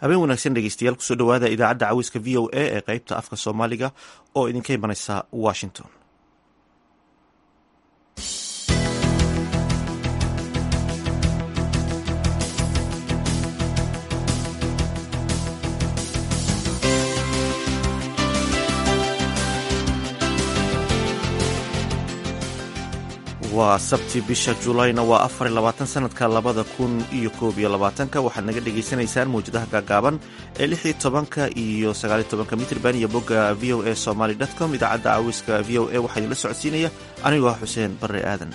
habeen wanaagsan dhegeystayaal kusoo dhowaada idaacadda caweyska v o a ee qeybta afka soomaaliga oo idinka imaneysa washington waa sabti bisha julayna waa afar iyo labaatan sanadka labada kun iyo koob iyo labaatanka waxaad naga dhagaysanaysaan mawjadaha gaagaaban ee lix iyo tobanka iyo sagaaliyo tobanka mitrban iyo bogga v o a somaly com idaacadda caawiska v o a waxaa idinla socodsiinaya anigoo ah xuseen barre aadan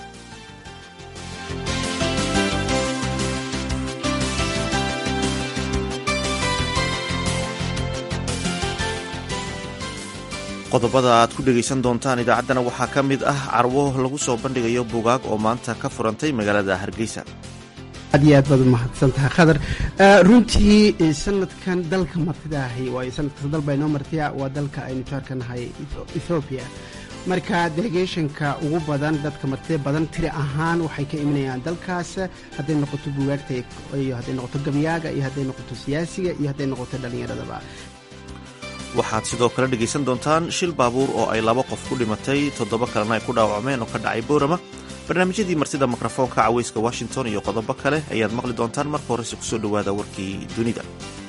qodobada aad ku dhegaysan doontaan idaacaddana waxaa ka mid ah carwo lagu soo bandhigayo bugaag oo maanta ka furantay magaalada hargeysa aad iyo aad baad umahadsan tahay khadar runtii sanadkan dalka martida ahi waayo sanadkas dalba inoo martiya waa dalka aynu jaarka nahay ethoobiya marka delegationka ugu badan dadka martida badan tiri ahaan waxay ka imanayaan dalkaas hadday noqoto bugaagta iyo hadday noqoto gabyaaga iyo hadday noqoto siyaasiga iyo hadday noqoto dhallinyaradaba waxaad sidoo kale dhegaysan doontaan shil baabuur oo ay laba qof ku dhimatay toddoba kalena ay ku dhaawacmeen oo ka dhacay boorama barnaamijyadii martida mikrofoonka caweyska washington iyo qodobo kale ayaad maqli doontaan marka horese kusoo dhowaada warkii dunida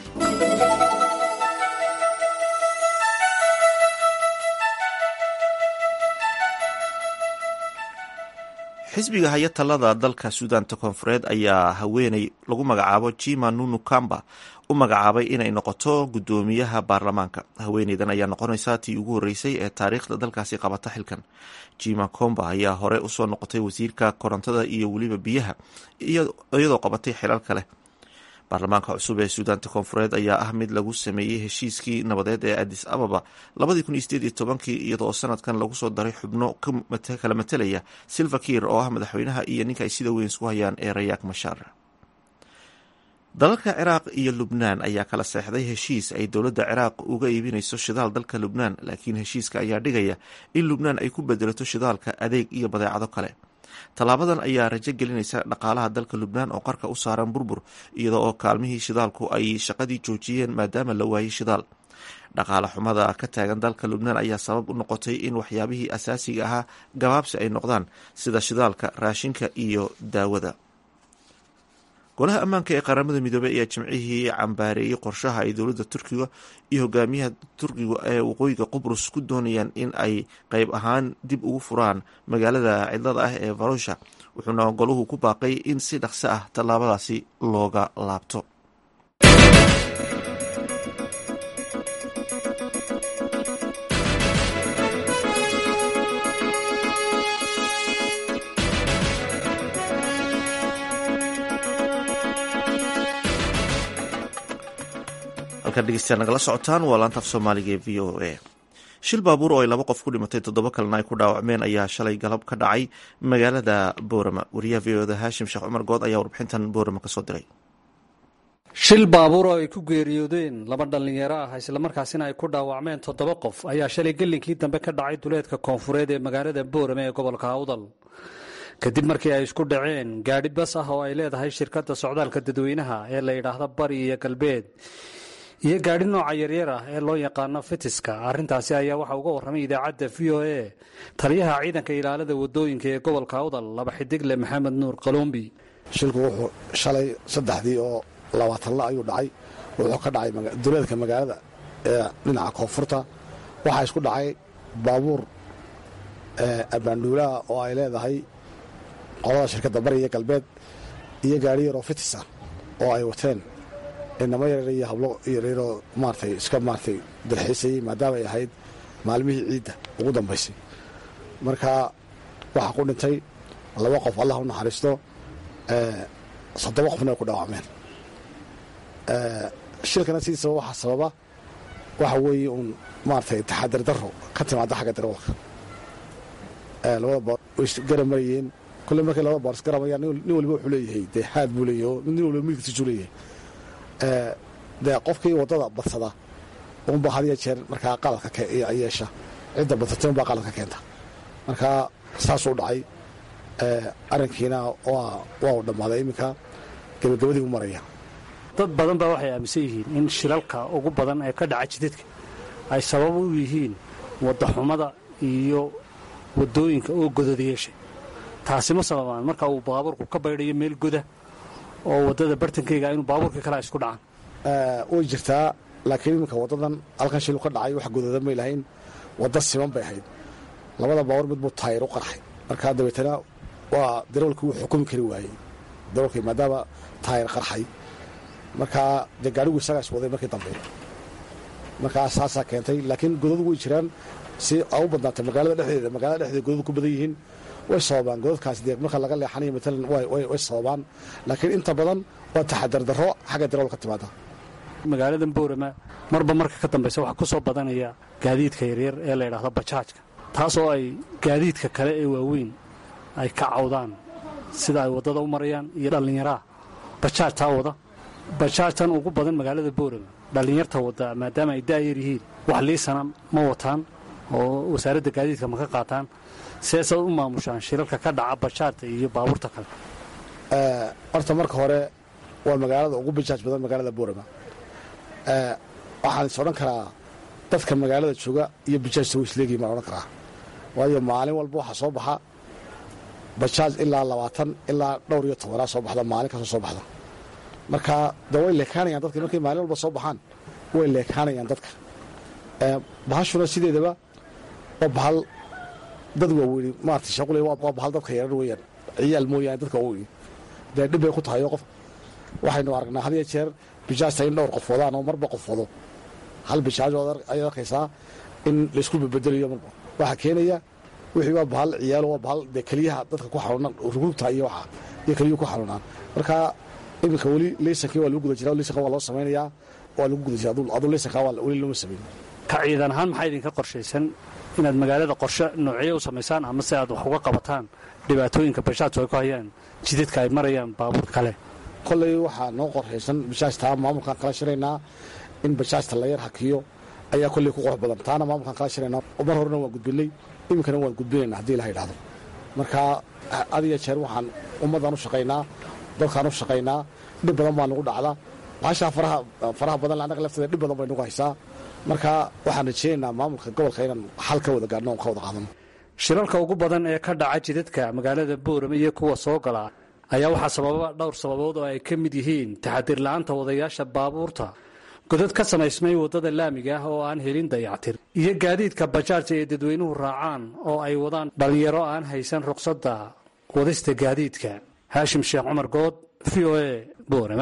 xisbiga haya talada dalka suudaanta koonfureed ayaa haweeney lagu magacaabo jima nunu kamba u magacaabay inay noqoto guddoomiyaha baarlamaanka haweeneydan ayaa noqonaysa tii ugu horreysay ee taariikhda dalkaasi qabata xilkan jima komba ayaa hore usoo noqotay wasiirka korontada iyo weliba biyaha iyadoo qabatay xilal kale baarlamaanka cusub ee suudaanta koonfureed ayaa ah mid lagu sameeyey heshiiskii nabadeed ee adis ababa labadii kun iyo sideed iyo tobankii iyadoo sanadkan lagu soo daray xubno kala matelaya silva kiir oo ah madaxweynaha iyo ninka ay sida weyn isku hayaan ee rayaak mashaar dalalka ciraaq iyo lubnaan ayaa kala seexday heshiis ay dowladda ciraaq uga iibinayso shidaal dalka lubnaan laakiin heshiiska ayaa dhigaya in lubnaan ay ku bedelato shidaalka adeeg iyo badeecado kale tallaabadan ayaa rajo gelinaysa dhaqaalaha dalka lubnaan oo qarka u saaran burbur iyadoo oo kaalmihii shidaalku ay shaqadii joojiyeen maadaama la waayey shidaal dhaqaale xumada ka taagan dalka lubnaan ayaa sabab u noqotay in waxyaabihii asaasiga ahaa gabaabsi ay noqdaan sida shidaalka raashinka iyo daawada golaha ammaanka ee qaramada midoobey ayaa jimcihii cambaareeyey qorshaha ay dowladda turkiga iyo hogaamiyaha turkiga ee waqooyiga qubrus ku doonayaan in ay qeyb ahaan dib ugu furaan magaalada cidlada ah ee varosha wuxuuna goluhu ku baaqay in si dhaqso ah tallaabadaasi looga laabto degeystayaal nagala socotaan waa laanta af soomaaliga ee v o a shil baabuur oo ay laba qof ku dhimatay toddoba kalena ay ku dhaawacmeen ayaa shalay galab ka dhacay magaalada boorama wariyaha v oda haashim sheekh cumar good ayaa warbixintan boorama kasoo diray shil baabuur oo ay ku geeriyoodeen laba dhallinyaro ah islamarkaasina ay ku dhaawacmeen toddoba qof ayaa shalay gelinkii dambe ka dhacay duleedka koonfureed ee magaalada boorame ee gobolka awdal kadib markii ay isku dhaceen gaadhi bas ah oo ay leedahay shirkadda socdaalka dadweynaha ee la yidhaahda bari iyo galbeed iyo gaadhi nooca yaryar ah ee loo yaqaano fitiska arrintaasi ayaa waxaa uga warramay idaacadda v o a taliyaha ciidanka ilaalada wadooyinka ee gobolka awdal laba xidigle maxamed nuur qalombi shilku wuxuu shalay saddexdii oo labaatanla ayuu dhacay wuxuu ka dhacay duleedka magaalada ee dhinaca koonfurta waxaa isku dhacay baabuur abaandhuulaha oo ay leedahay qolada shirkadda bari iyo galbeed iyo gaadhi yaroo fitis ah oo ay wateen inamo yaryar iyo hablo yaryaroo maaratay iska maaratay dalxiisayey maadaama ay ahayd maalmihii ciidda ugu dambaysay marka waxaa ku dhintay laba qof allah u naxariisto soddoba qofna ay ku dhaawacmeen shilkana sidiisaba waxaa sababa waxa weeye uun maaratay taxadar darro ka timaada xagga darawalka labada boor way isgarab marayeen kolle markay labada boor isgaramayaan nin waliba wuxuu leeyahay dee haad buu leeyahay oo nin waliba midkiisuu leeyahay dee qofkii waddada badsada unba had iyo jeer markaa qaladka yeesha cidda badsatay unbaa qaladka keenta marka saasuu dhacay arrinkiina waa u dhammaaday iminka gebagabadii u maraya dad badan baa waxay aaminsan yihiin in shilalka ugu badan ee ka dhaca jidadka ay sabab u yihiin waddaxumada iyo waddooyinka oo godadayeesha taasi ma sababaan marka uu baabuurku ka baydhayo meel goda oo waddada bartankeyga inuu baabuurkii kale isku dhacaan way jirtaa laakiin iminka waddadan halkan shilu ka dhacay wax godada may lahayn wadda siman bay ahayd labada baabuur mid buu taayir u qarxay markaa dabeetana waa darawalkii wuu xukumi kari waayey darawalkii maadaama taayir qarxay markaa dee gaadhigu isagaa is waday markii dambe markaa saasaa keentay laakiin godadu way jiraan si a u badnaatay magaalada dhexdeeda magaalada dhexdeeda godadu ku badan yihiin way sababaan godadkaas dee marka laga leexanayo matalan way sababaan laakiin inta badan waa taxadar darro xagga darawal ka timaada magaaladan boorama marba marka ka dambaysa waxaa ku soo badanaya gaadiidka yaryar ee la yidhaahdo bajaajka taas oo ay gaadiidka kale ee waaweyn ay ka cawdaan sida ay waddada u marayaan iyo dhallinyaraha bajaajtaa wada bajaajtan ugu badan magaalada boorama dhallinyarta wadda maadaama ay daayar yihiin wax liisana ma wataan oo wasaaradda gaadiidka ma ka qaataan seesaad u maamushaan shilalka ka dhaca bajaajta iyo baabuurta kale horta marka hore waa magaalada ugu bajaaj badan magaalada boorama waxaan is odhan karaa dadka magaalada jooga iyo bajaajta way isleegihin baan odhan karaa waayo maalin walba waxaa soo baxa bajaaj ilaa labaatan ilaa dhowr iyo tobanaa soo baxda maalin kastoo soo baxda marka de way leekaanayaan dadka markay maalin walba soo baxaan way leekaanayaan dadka bahashuna sideedaba waa bahal dad waaweyni maarata shaqule waa bahal dadka yarar weeyaan ciyaal mooyaane dadka waaweyni dee dhib bay ku tahay oo qof waxaynu aragnaa had iyo jeer bijaajta in dhowr qof wadaan oo marba qof wado hal bijaaj ayaad arkaysaa in laysku bedbedelayo marba waxaa keenaya wixii waa bahal ciyaalo waa bahal dee keliyaha dadka ku xanuunaan rugugta iyo waxa iyo keliyuhu ku xanuunaan marka iminka weli leysankii waa lagu guda jiraa leysanka waa loo samaynayaa waa lagu guda jira aduu leysankaa weli looma samayn ka ciidan ahaan maxaa idinka qorshaysan inaad magaalada qorshe noocyo u samaysaan ama si aad wax uga qabataan dhibaatooyinka bajaajku ay ku hayaan jidadka ay marayaan baabuur kale kolley waxaa noo qorshaysan bajaajtaa maamulkaan kala shiraynaa in bajaajta la yar hakiyo ayaa kolley ku qurux badan taana maamulkaan kala shiraynaa mar horena waan gudbinay iminkana waan gudbinayna haddii ilaha idhahdo marka had iyo jeer waxaan ummaddaan u shaqaynaa dadkaan u shaqaynaa dhib badan baa nagu dhacda baashaa faraha badan annaga lafteeda dhib badan bay nagu haysaa marka waxaan rajeynaynaa maamulka gobolka inaan xal ka wada gaadhno on ka wada qaadano shilalka ugu badan ee ka dhaca jidadka magaalada boorame iyo kuwa soo gala ayaa waxaa sababa dhowr sababood oo ay ka mid yihiin taxadir la'aanta wadayaasha baabuurta godad ka samaysmay waddada laamiga ah oo aan helin dayactir iyo gaadiidka bajaajta ee dadweynuhu raacaan oo ay wadaan dhallinyaro aan haysan ruqsadda wadista gaadiidka haashim sheekh cumar good v o e boorama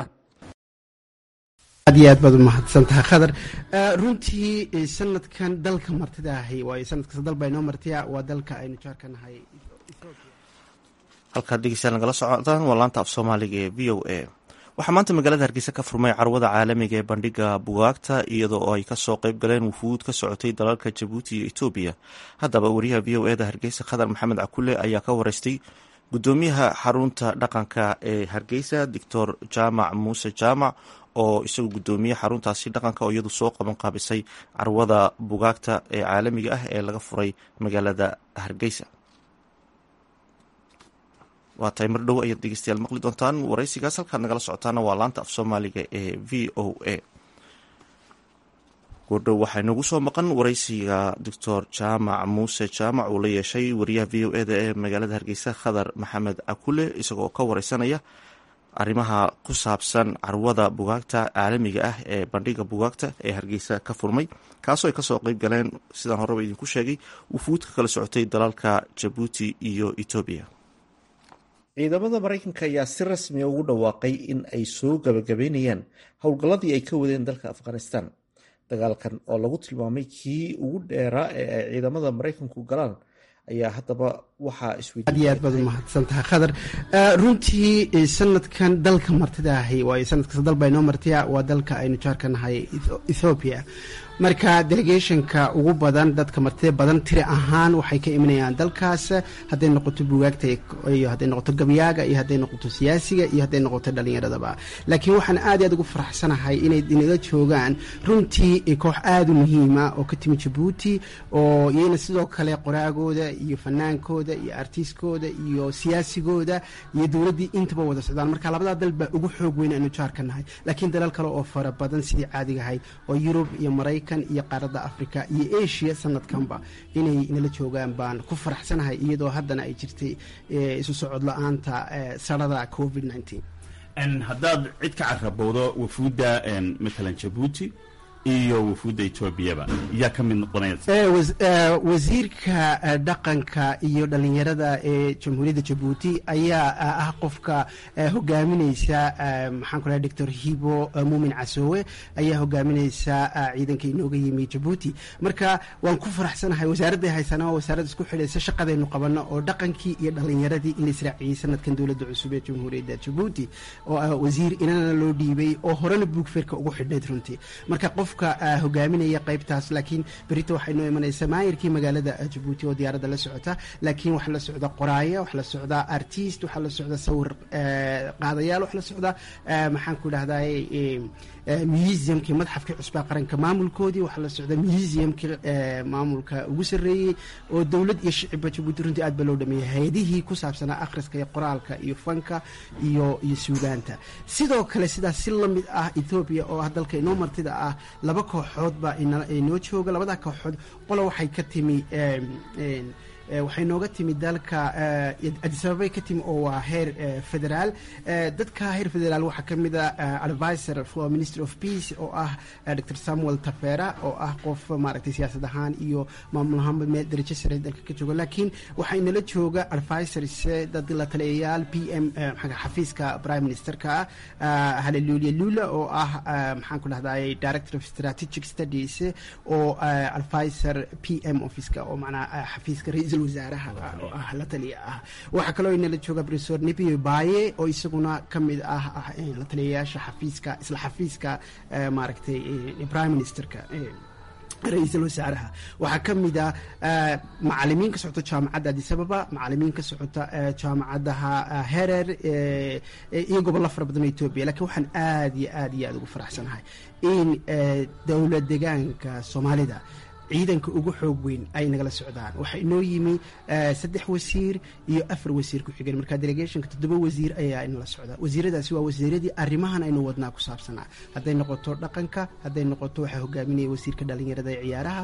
aad iyo aad baad u mahadsan tahay khadar runtii sanadkan dalka martida ahi waayo sanadkasta dal baa inoo martiya waa dalka aynu jaarka nahay halkaad dhegeystayaal nagala socdaan waa laanta af soomaaliga ee v o a waxaa maanta magaalada hargeysa ka furmay carwada caalamiga ee bandhiga bugaagta iyadoo oo ay kasoo qeyb galeen wufuud ka socotay dalalka jabuuti iyo etoobiya haddaba wariyaha v o eda hargeysa khadar maxamed cakule ayaa ka wareystay gudoomiyaha xarunta dhaqanka ee hargeysa doctor jaamac muuse jaamac oo isagu gudoomiye xaruntaasi dhaqanka oo iyadu soo qaban qaabisay carwada bugaagta ee caalamiga ah ee laga furay magaalada hargeysa waa tahay mar dhow ayaad dhegeystayaal maqli doontaan waraysigaas halkaad nagala socotaana waa laanta af soomaaliga ee v o a goordhow waxaa inagu soo maqan waraysiga doctor jaamac muuse jaamac uu la yeeshay wariyaha v o eda ee magaalada hargeysa khadar maxamed cakule isagoo ka wareysanaya arrimaha ku saabsan carwada bugaagta caalamiga ah ee bandhiga bugaagta ee hargeysa ka furmay kaasoo ay kasoo qeyb galeen sidaan horeba idinku sheegay wufuud ka kala socotay dalalka jabuuti iyo etoobiya ciidamada maraykanka ayaa si rasmiya ugu dhawaaqay in ay soo gabagabeynayaan howlgalladii ay ka wadeen dalka afghanistan dagaalkan oo lagu tilmaamay kii ugu dheeraa ee ay ciidamada maraykanku galaan ayaa haddaba waxaa aad iyo aad baad u mahadsan tahay khadar runtii sanadkan dalka martida ahi waayo sanadkasta dal baa inoo martiya waa dalka aynu jaarka nahay ethoobiya marka delegationka ugu badan dadka martida badan tiri ahaan waxay ka imanayaan dalkaas hadday noqoto bugaagta iyo hadday noqoto gabyaaga iyo hadday noqoto siyaasiga iyo hadday noqoto dhalinyaradaba laakiin waxaan aad iyo aad ugu faraxsanahay inay inala joogaan runtii koox aada u muhiima oo ka timi jabuuti oo iyana sidoo kale qoraagooda iyo fanaankooda iyo artiskooda iyo siyaasigooda iyo dowladdii intaba wada socdaan marka labadaa dal baa ugu xoog weyn aanu jaarka nahay laakiin dalal kale oo fara badan sidii caadigahay oo yurub iyo maraykan iyo qaaradda africa iyo asia sanadkanba inay nala joogaan baan ku faraxsanahay iyadoo haddana ay jirtay isu socod la-aanta sarada covid haddaad cid ka carabowdo wafuudda matalan jabuuti iyo wafuudda etoobiyaba yaa ka mid noqonaya wasiirka dhaqanka iyo dhalinyarada ee jamhuuriyadda jabuuti ayaa ah qofka hogaamineysa maxaan ku lahay doctor hibo muumin casoowe ayaa hogaamineysa ciidanka inooga yimi jabuuti marka waan ku faraxsanahay wasaaradday haysana waa wasaarad isku xidhaysa shaqadaynu qabano oo dhaqankii iyo dhalinyaradii in la israaciyey sanadkan dowladda cusub ee jamhuuriyadda jabuuti oo wasiir inana loo dhiibay oo horena buugfeerka ugu xidhnayd runtii marka qofka hogaaminaya qaybtaas laakiin berita waxay noo imanaysaa maayirkii magaalada jabuuti oo diyaaradda la socota laakiin waxaa la socda qoraaya waxaa la socda artist waxaa la socda sawir qaadayaal waxaa la socda maxaan ku dhahday museumkii madxafkii cusbaa qaranka maamulkoodii waxaa la socda museumkii maamulka ugu sarreeyey oo dowlad iyo shicibba jabuuti runtii aad ba loo dhameeyey hay-adihii ku saabsanaa akhriska iyo qoraalka iyo fanka iyo iyo suugaanta sidoo kale sidaas si la mid ah ethoobiya oo ah dalka inoo martida ah laba kooxood baa inoo jooga labadaa kooxood qola waxay ka timi waxay nooga timi dalka adisababay ka timi oo waa heer federaal dadka heer federaal waxaa ka mid a advisor for ministry of peace oo ah dr samuel tafera oo ah qof maaragtay siyaasad ahaan iyo maamul ahaanba meel darajo sare dalka ka jooga laakiin waxaa inala jooga advisors dad la taliyayaal p m xafiiska prime ministerka halelulia lula oo ah maxaan ku dhahday director of strategic studies oo advisor p m officeka oo macnaa xafiiska ra wasaaraha oo ah la taliya ah waxaa kaloo inala jooga professor nibio baye oo isaguna ka mid ah la taliyayaasha xafiiska isla xafiiska maaragtay prime ministerka ra-iisul wasaaraha waxaa ka mid a macalimiin ka socota jaamacadda adisababa macalimiin ka socota jaamacadaha herer iyo gobollo fara badan oo etoobiya lakiin waxaan aad iyo aad iyo aad ugu faraxsanahay in dowla degaanka soomaalida ciidanka ugu xoog weyn ay nagala socdaan waxaa inoo yimi saddex wasiir iyo afar wasiir ku-xigeen marka delegationka toddoba wasiir ayaa inala socda wasiiradaasi waa wasiiradii arrimahan aynu wadnaa ku saabsanaa hadday noqoto dhaqanka hadday noqoto waxaa hogaaminaya wasiirka dhalinyarada ee ciyaaraha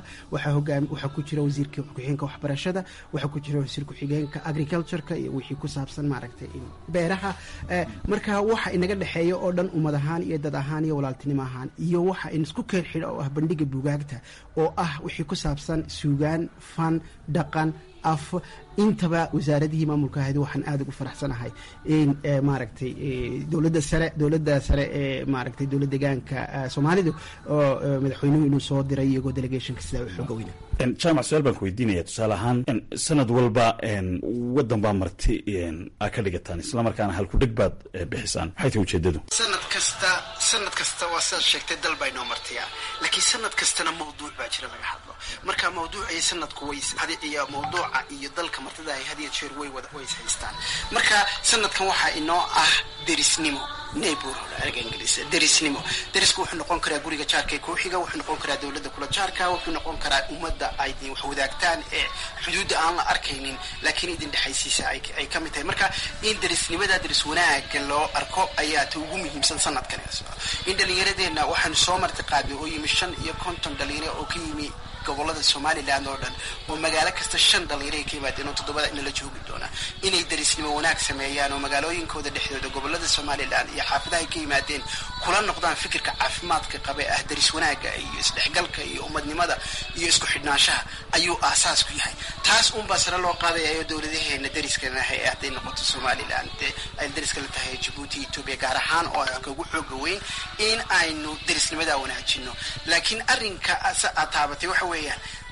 waxaa ku jira wasiirka ku-xigeenka waxbarashada waxaa ku jira wasiir ku-xigeenka agricultureka iyo wixii ku saabsan maaragtay beeraha marka waxa inaga dhexeeya oo dhan ummad ahaan iyo dad ahaan iyo walaaltinimo ahaan iyo waxa in isku keen xidha oo ah bandhiga bugaagta oo ah wixii ku saabsan suugaan fan dhaqan af intaba wasaaradihii maamulka ahayd waxaan aada ugu faraxsanahay in maaragtay dowladda sare dowladda sare ee maaragtay dowlad degaanka soomaalidu oo madaxweynuhu inuu soo diray iyagoo delegationka sidaa u xooga weyna jaamac su-aal baan ku weydiinaya tusaale ahaan sanad walba waddan baa marti aa ka dhigataan islamarkaana halkudheg baad bixisaan maxay tahay ujeedadu sanad kasta sanad kasta waa sidaad sheegtay dal baa inoo martiya laakiin sanad kastana mawduuc baa jira laga hadlo marka mawduucii sanadku way iyo mawduuca iyo dalka martida ay hadiya jeer way wada way is haystaan marka sanadkan waxaa inoo ah derisnimo neighborhood erga ingiliis derisnimo derisku wuxuu noqon karaa guriga jaarka ee kooxiga wuxuu noqon karaa dowladda kula jaarka wuxuu noqon karaa ummadda ay wax wadaagtaan ee xuduudda aan la arkaynin laakiin idin dhexaysiisa ay ka mid tahay marka in derisnimada deris wanaaga loo arko ayaa ta ugu muhiimsan sanadkan in dhallinyaradeenna waxaanu soo marti qaadnay oo yimi shan iyo konton dhalinyaro oo ka yimi gobolada somalilan oo dhan oo magaalo kasta shan dhalinyaro ka yimaadeen oo toddobada inala joogi doona inay derisnimo wanaag sameeyaan oo magaalooyinkooda dhexdooda gobolada somalilan iyo xaafadahay ka yimaadeen kula noqdaan fikirka caafimaadka qabe ah deris wanaaga iyo isdhexgalka iyo ummadnimada iyo isku xidhnaanshaha ayuu aasaas ku yahay taas unbaa sare loo qaadayayo dowladaheena deriskanaha ee hadday noqoto somalilan dee ay deriska la tahay jabuuti etoobiya gaar ahaan oo ka ugu xooga weyn in aynu derisnimadaa wanaajino laakiin arrinka aad taabatay waxa weeyaan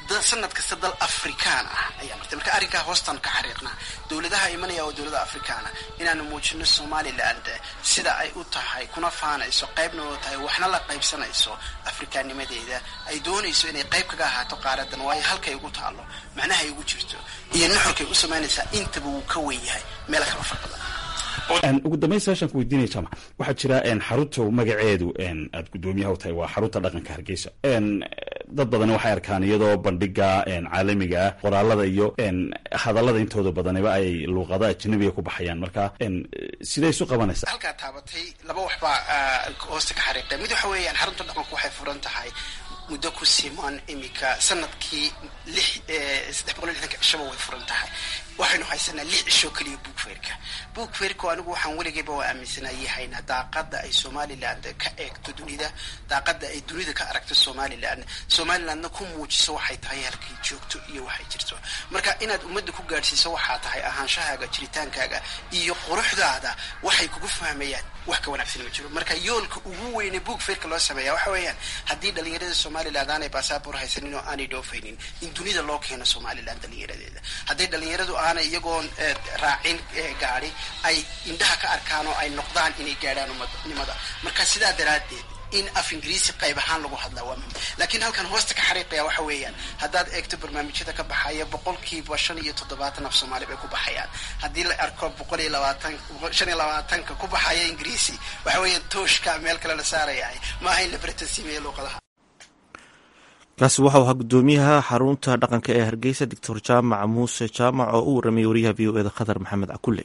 sanad kasta dal afrikaan ah ayaa martay marka arrinkaa hoostaan ka xariiqnaa dowladaha imanaya oo dowlada afrikaana inaanu muujino somaliland sida ay u tahay kuna faanayso qaybna oo tahay waxna la qaybsanayso afrikaannimadeeda ay doonayso inay qayb kaga ahaato qaaradan waayo halkay ugu taalo macnaha ay ugu jirto iyo nuxurkay u samaynaysaa intaba wuu ka weyn yahay meel kala farbadan ugu dambayn saashaan ku weydiinaya jaamac waxaa jira xarunta magaceedu aad guddoomiyaha u tahay waa xarunta dhaqanka hargeysa dad badan waxay arkaan iyadoo bandhiga caalamiga ah qoraalada iyo hadallada intooda badaniba ay luuqada ajnabiga ku baxayaan marka siday isu qabanaysaa halkaa taabatay laba waxbaa hoosta ka xariiqay mid waxa weeyaan xarunta dhaqanku waxay furan tahay muddo ku siman iminka sanadkii lix saddex boqol iyo lixdanka cishaba way furan tahay waxaynu haysanaa lix cishoo keliya bookfairka bookfairku anigu waxaan weligayba waa aaminsanayahayna daaqada ay somaliland ka eegto dunida daaqada ay dunida ka aragto somaliland somalilandna ku muujiso waxay tahay halkay joogto iyo waxay jirto marka inaad ummadda ku gaadhsiiso waxaa tahay ahaanshahaaga jiritaankaaga iyo quruxdaada waxay kugu fahmayaan wax ka wanaagsan ma jiro marka yoolka ugu weyne bookfairka loo sameeya waxa weeyaan haddii dhalinyarada somaliland aanay basaabor haysanin oo aanay dhoofaynin in dunida loo keeno somaliland dhalinyaradeeda hadday dhalinyaradu aanay iyagoon raacin gaadi ay indhaha ka arkaan oo ay noqdaan inay gaadhaan ummadnimada marka sidaa daraaddeed in af ingiriisi qayb ahaan lagu hadlaa waa muhim laakiin halkan hoosta ka xariiqaya waxa weeyaan haddaad eegto barnaamijyada ka baxaya boqolkiiba shan iyo toddobaatan af soomaali bay ku baxayaan haddii la arko boqol iyo labaatan shan iyo labaatanka ku baxaya ingiriisi waxa weeyaan tooshka meel kale la saarayahay maaha in la baratansiimeeyo luuqadaha kaasi waxau ahaa guddoomiyaha xarunta dhaqanka ee hargeysa doctor jaamac muuse jaamac oo u warramay wariyaha v o eda khadar maxamed cakulle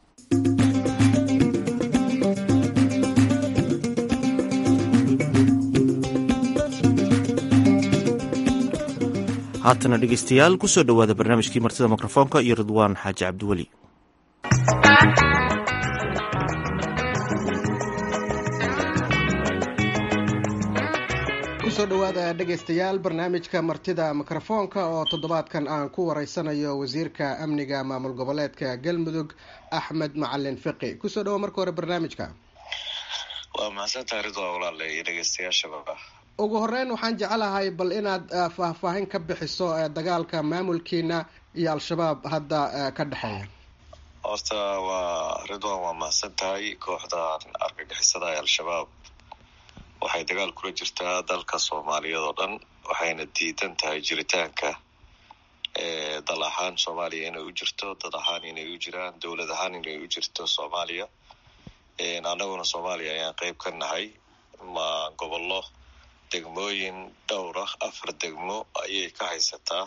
haatana dhegeystayaal kusoo dhowaada barnaamijkii martida mikrofoonka iyo ridwaan xaaji cabdiweli kusoo dhowaada dhegaystayaal barnaamijka martida mikrofoonka oo toddobaadkan aan ku wareysanayo wasiirka amniga maamul goboleedka galmudug axmed macalin fiqi kusoo dhawo marka hore barnaamijka waa mahadsantaha ridwaan walaale iyo dhegeystayaashaba ugu horeyn waxaan jecelahay bal inaad faahfaahin ka bixiso dagaalka maamulkiina iyo al-shabaab hadda ka dhexeeya horta waa ridwan waa mahadsan tahay kooxdan argagixisada ee al-shabaab waxay dagaal kula jirtaa dalka soomaaliyeed oo dhan waxayna diidan tahay jiritaanka dal ahaan soomaaliya inay u jirto dad ahaan inay u jiraan dowlad ahaan inay u jirto soomaaliya annaguna soomaaliya ayaan qeyb ka nahay ma gobollo degmooyin dhowr ah afar degmo ayay ka haysataa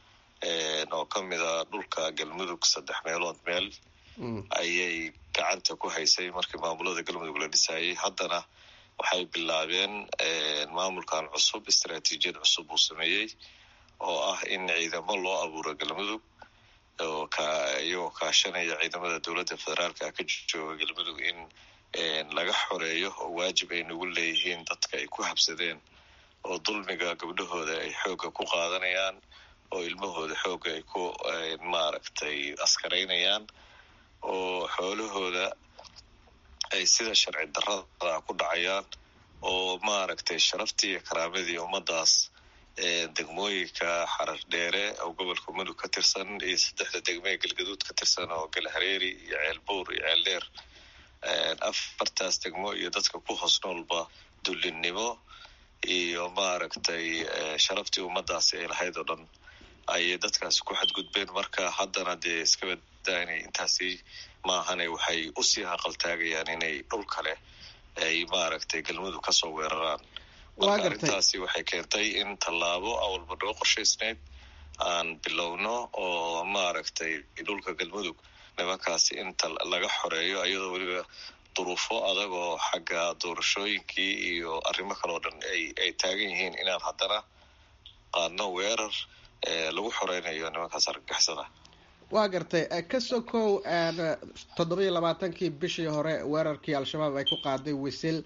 oo ka mid a dhulka galmudug saddex meelood meel ayay gacanta ku haysay markii maamulada galmudug la dhisayay haddana waxay bilaabeen maamulkan cusub istaraatiijiyad cusub uu sameeyey oo ah in ciidamo loo abuuro galmudug oo iyagoo kaashanaya ciidamada dowladda federaalka ka jooga galmudug in laga xoreeyo oo waajib ay nagu leeyihiin dadka ay ku habsadeen oo dulmiga gabdhahooda ay xoogga ku qaadanayaan oo ilmahooda xoogga ay ku maaragtay askaraynayaan oo xoolahooda ay sida sharci darrada ku dhacayaan oo maaragtay sharaftii iyo karaamadii ummadaas degmooyinka xarar dheere oo gobolka mudug ka tirsan iyo saddexda degme ee galgaduud ka tirsan oo galhareeri iyo ceelbuur iyo ceeldheer afartaas degmo iyo dadka ku hoos noolba dullinnimo iyo maaragtay sharaftii ummadaasi ay lahayd oo dhan ayay dadkaasi ku xadgudbeen marka haddana dee iska badaa inay intaasi maahane waxay usii haqaltaagayaan inay dhul kale ay maaragtay galmudug kasoo weeraraan marka arrintaasi waxay keentay in tallaabo awalba noo qorshaysnayd aan bilowno oo maaragtay dhulka galmudug nimankaasi inta laga xoreeyo iyadoo weliba duruufo adag oo xagga doorashooyinkii iyo arrimo kale oo dhan ay taagan yihiin inaan haddana qaadno weerar lagu xoreynayo nimankaas argagixisada waa gartay ka sokow toddoba iyo labaatankii bishii hore weerarkii al-shabaab ay ku qaaday wisil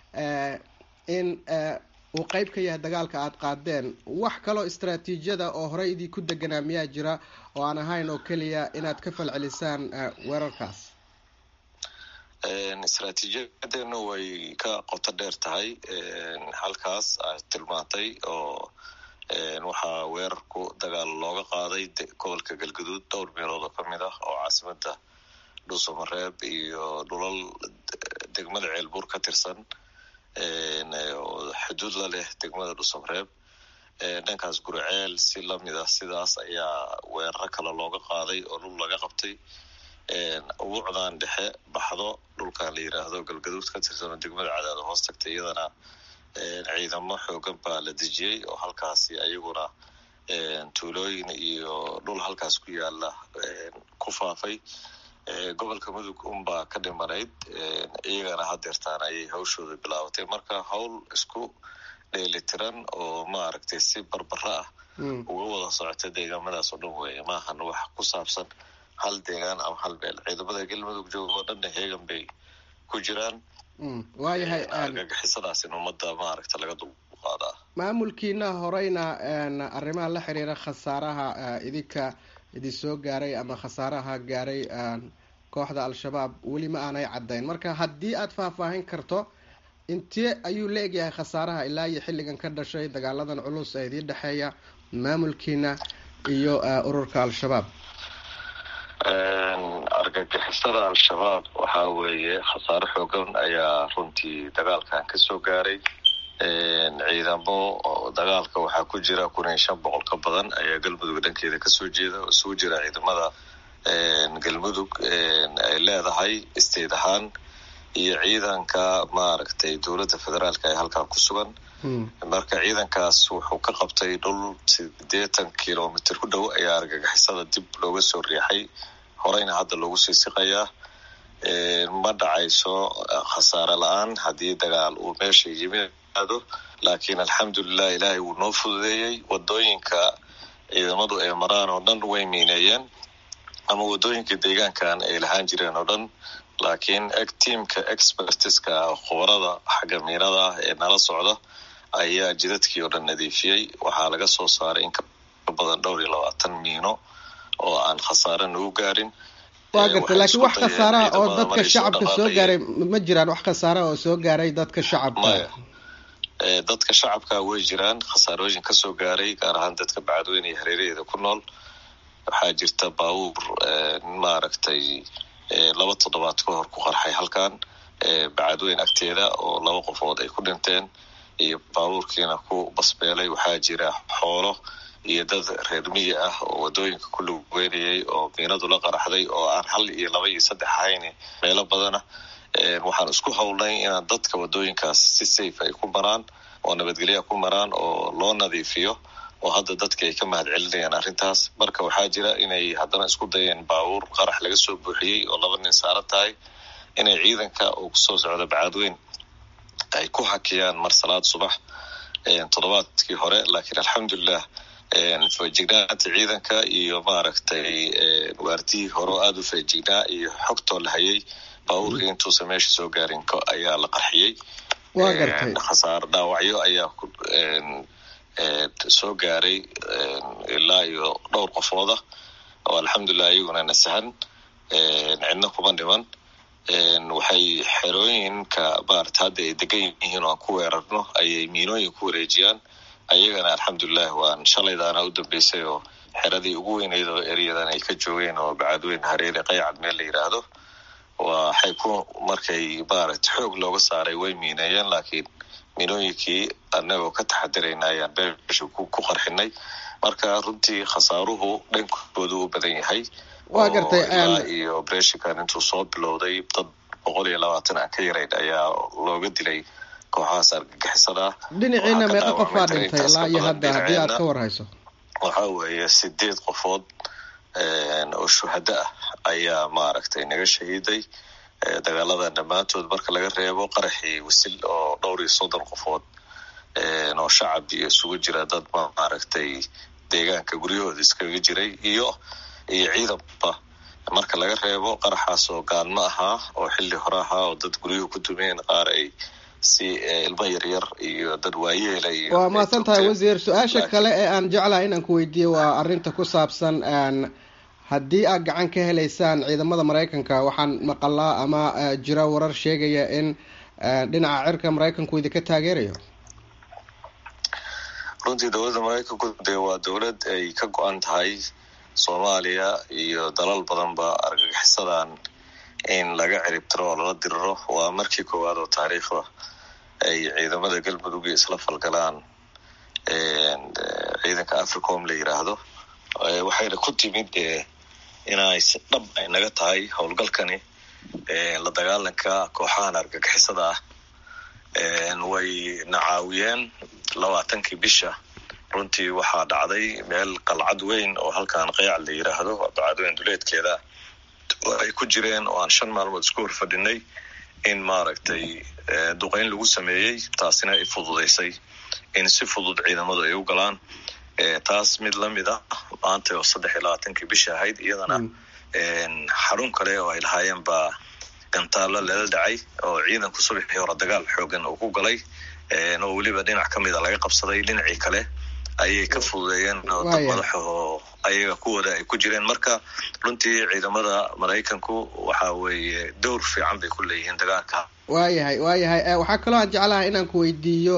in uu qeyb ka yahay dagaalka aada qaadeen wax kaloo istraatiijiyada oo horey idii ku deganaa miyaa jira oo aan ahayn oo keliya inaad ka falcelisaan weerarkaas istraatiijiyadeenu way ka qoto dheer tahay halkaas aad tilmaantay oo waxaa weerarku dagaal looga qaaday gobolka galgaduud dhowr meelood oo kamid ah oo caasimada dhuusamareeb iyo dhulal degmada ceelbuur ka tirsan xuduud la leh degmada dhuusamareeb dhankaas guriceel si lamid ah sidaas ayaa weeraro kale looga qaaday oo dhul laga qabtay ubuucdan dhexe baxdo dhulkan la yiraahdo galgaduud ka tirsan oo degmada cadaado hoos tagtay iyadana ciidamo xoogan baa la dejiyey oo halkaasi ayaguna tuulooyin iyo dhul halkaas ku yaala ku faafay gobolka mudug unbaa ka dhimanayd iyagana hadeertaan ayay hawshooda bilaabatay marka hawl isku dheelitiran oo maaragtay si barbara ah uga wada socota deegaamadaas oo dhan weeye maahan wax ku saabsan hal deegaan ama hal meel ciidamada galmudug jooga oo dhanna heegan bay ku jiraan waayahay argagixisadaasina ummadda maaragta laga dulqaadaa maamulkiina horeyna arrimaha la xiriira khasaaraha idinka idin soo gaaray ama khasaaraha gaaray kooxda al-shabaab weli ma aanay caddayn marka haddii aada faahfaahin karto intee ayuu la egyahay khasaaraha ilaa iyo xilligan ka dhashay dagaaladan culus ee idiin dhexeeya maamulkiina iyo ururka al-shabaab argagixisada al-shabaab waxaa weeye khasaare xoogan ayaa runtii dagaalkan kasoo gaaray ciidamo dagaalka waxaa ku jira kun iyo shan boqol ka badan ayaa galmudug dhankeeda kasoo jeeda oo isugu jira ciidamada galmudug ay leedahay state ahaan iyo ciidanka maaragtay dowladda federaalka ee halkan ku sugan marka ciidankaas wuxuu ka qabtay dhul sideetan kilomitr ku dhow ayaa argagixisada dib looga soo riixay horeyna hadda loogu sii siqayaa ma dhacayso khasaare la-aan haddii dagaal uu meesha yimaado laakiin alxamdulilah ilaahay wuu noo fududeeyey wadooyinka ciidamadu ay maraan oo dhan way miineeyeen ama wadooyinka deegaankan ay lahaan jireen oo dhan laakiin tiamka expertiska khubarada xagga miinada ah ee nala socda ayaa jidadkii oo dhan nadiifiyey waxaa laga soo saaray in ka badan dhowr iyo labaatan miino oo aan khasaare nagu gaarin waa gartay laakiin wax khasaaraha oo dadka shacabka soo gaaray ma jiraan wax khasaaraha oo soo gaaray dadka shacabka dadka shacabka way jiraan khasaarooyin kasoo gaaray gaar ahaan dadka bacadweyne iyo hareeraheeda ku nool waxaa jirta baabuur maaragtay laba toddobaad ka hor ku qarxay halkan bacadweyn agteeda oo laba qofood ay ku dhinteen iyo baabuurkiina ku basbeelay waxaa jira xoolo iyo dad reer miyi ah oo wadooyinka ku lugeynayay oo miinadu la qaraxday oo aan hal iyo laba iyo saddex ahayn meelo badana waxaan isku howlnay inaan dadka wadooyinkaas si safe ay ku maraan oo nabadgelya ku maraan oo loo nadiifiyo oo hadda dadka ay ka mahad celinayaan arrintaas marka waxaa jira inay haddana isku dayeen baabuur qarax laga soo buuxiyey oo laba nin saaran tahay inay ciidanka uu kusoo socdo bacadweyn ay ku hakiyaan mar salaad subax toddobaadkii hore laakiin alxamdulilah feejignaanta ciidanka iyo maaragtay waardihii hore oo aada u feejignaa iyo xogtoo la hayay baabuurka intuusan meesha soo gaarin ayaa la qarxiyey waa gartay khasaare dhaawacyo ayaa soo gaaray ilaa iyo dhowr qofooda oo alxamdulilah iyaguna nasahan cidna kuma dhiman waxay xerooyinka maarata hadda ay degan yihiin oo aan ku weerarno ayay miinooyin ku wareejiyaan ayagana alxamdulilah waan shalaydaana u dambeysay oo xeradii ugu weyneyd oo eryadan ay ka joogeen oo bacadweyn hareere qaycad meel la yiraahdo waxay ku markay maaragta xoog looga saaray way miineeyeen laakiin miinooyinkii anagoo ka taxadirayna ayaan beesha ku qarxinay marka runtii khasaaruhu dhankoodu u badan yahay waa gartay ilaa iyo beeshikan intuu soo bilowday dad boqol iyo labaatan aan ka yarayn ayaa looga dilay kooxahaas argagixisada dhinaciina meeqa qofaa dhintay ilaa iyo hadda haddii aad ka warhayso waxaa weeye sideed qofood oo shuhado ah ayaa maaragtay naga shahiiday dagaaladan dhammaantood marka laga reebo qaraxii wasil oo dhowr iyo soddon qofood oo shacab iyo isugu jira dad maaragtay deegaanka guryahooda iskaga jiray iyo iyo ciidanba marka laga reebo qaraxaas oo gaalmo ahaa oo xilli hore ahaa oo dad guryuhu ku dumeen qaar ay si ilmo yaryar iyo dad waayeela iyo waa mahadsan tahay wasiir su-aasha kale ee aan jeclahay inaan ku weydiiyo waa arrinta ku saabsan haddii aad gacan ka helaysaan ciidamada maraykanka waxaan maqalaa ama jira warar sheegaya in dhinaca cirka maraykanku idinka taageerayo runtii dowladda maraykanku dee waa dowlad ay ka go-an tahay soomaaliya iyo dalal badanba argagixisadan in laga ciribtiro oo lala diriro waa markii koowaad oo taariikhda ay ciidamada galmudug isla falgalaan ciidanka africom la yiraahdo waxayna ku timid inay si dhab ay naga tahay howlgalkani la dagaalanka kooxahan argagixisada ah way na caawiyeen labaatankii bisha runtii waxaa dhacday meel qalcad weyn oo halkan qayac la yiraahdo bacadweyn duleedkeeda oo ay ku jireen oo aan shan maalmood isku hor fadhinay in maaragtay duqeyn lagu sameeyey taasina ay fududaysay in si fudud ciidamadu ay u galaan taas mid lamid ah maanta oo saddex iyo labaatankii bisha ahayd iyadana xarun kale oo ay lahaayeen baa gantaalo lala dhacay oo ciidanku subaxii hore dagaal xoogan uu ku galay oo weliba dhinac ka mida laga qabsaday dhinacii kale ayay ka fududeeyeen oo dad madaxaho ayaga kuwooda ay ku jireen marka runtii ciidamada maraykanku waxa weeye dowr fiican bay ku leeyihiin dagaalka waayahay waayahay waxaa kaloo aan jeclahay inaan ku weydiiyo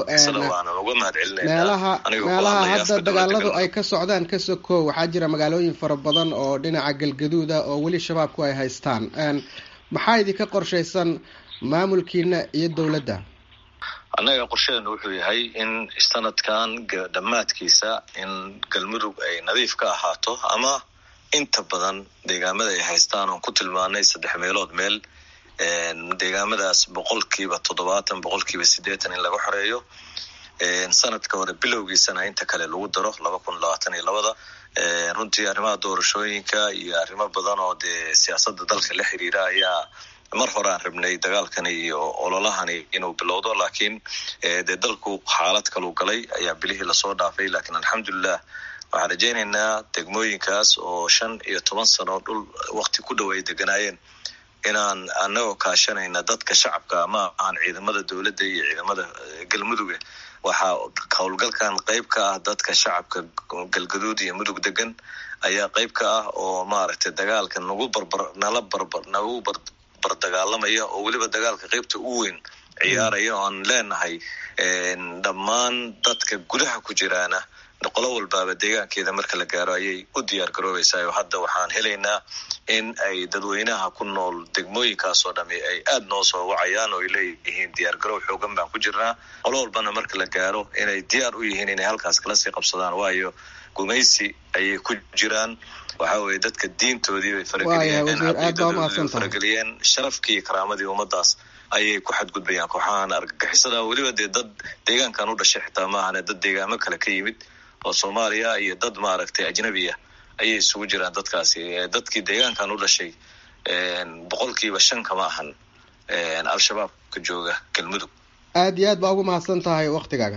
meelaha meelaha hadda dagaaladu ay ka socdaan ka sokow waxaa jira magaalooyin fara badan oo dhinaca galgaduuda oo weli shabaabku ay haystaan maxaa idinka qorshaysan maamulkiina iyo dowladda annaga qorshadeena wuxuu yahay in sanadkan dhammaadkiisa in galmudug ay nadiif ka ahaato ama inta badan deegaamada ay haystaan oon ku tilmaanay saddex meelood meel deegaamadaas boqolkiiba toddobaatan boqolkiiba siddeetan in laga xoreeyo sanadka hore bilowgiisana inta kale lagu daro laba kun labaatan iyo labada runtii arrimaha doorashooyinka iyo arrimo badan oo dee siyaasadda dalka la xiriira ayaa mar hore aan rabnay dagaalkani iyo ololahani inuu bilowdo laakiin dee dalku xaalad kaluu galay ayaa bilihii lasoo dhaafay laakiin alxamdulilah waxaan rajaynaynaa degmooyinkaas oo shan iyo toban sano dhul wakti ku dhow ay deganaayeen inaan anagoo kaashanayna dadka shacabka ma ahan ciidamada dowladda iyo ciidamada galmuduga waxaa howlgalkan qeyb ka ah dadka shacabka galgaduud iyo mudug degan ayaa qeyb ka ah oo maaragtay dagaalka nagu barbar nala barbar nagu bar bardagaalamaya oo weliba dagaalka qeybta u weyn ciyaaraya oo aan leenahay dhammaan dadka gudaha ku jiraana qolo walbaaba deegaankeeda marka la gaaro ayay u diyaar garoobaysaa oo hadda waxaan helaynaa in ay dadweynaha ku nool degmooyinkaasoo dhami ay aada noo soo wacayaan oo ay leeyihiin diyaar garoow xoogan baan ku jirnaa qolo walbana marka la gaaro inay diyaar u yihiin inay halkaas kala sii qabsadaan waayo gumaysi ayay ku jiraan waxa weye dadka diintoodii bay farageliyeen farageliyeen sharafkii iyo karaamadii ummadaas ayay ku xadgudbayaan kooxahan argagixisada weliba dee dad deegaankan u dhashay xitaa maahane dad deegaamo kale ka yimid oo soomaaliya iyo dad maaragtay ajnabiya ayay isugu jiraan dadkaasi dadkii deegaankan u dhashay boqolkiiba shan kama ahan al-shabaabka jooga galmudug aada iyo aad baa ugu mahadsan tahay waktigaaga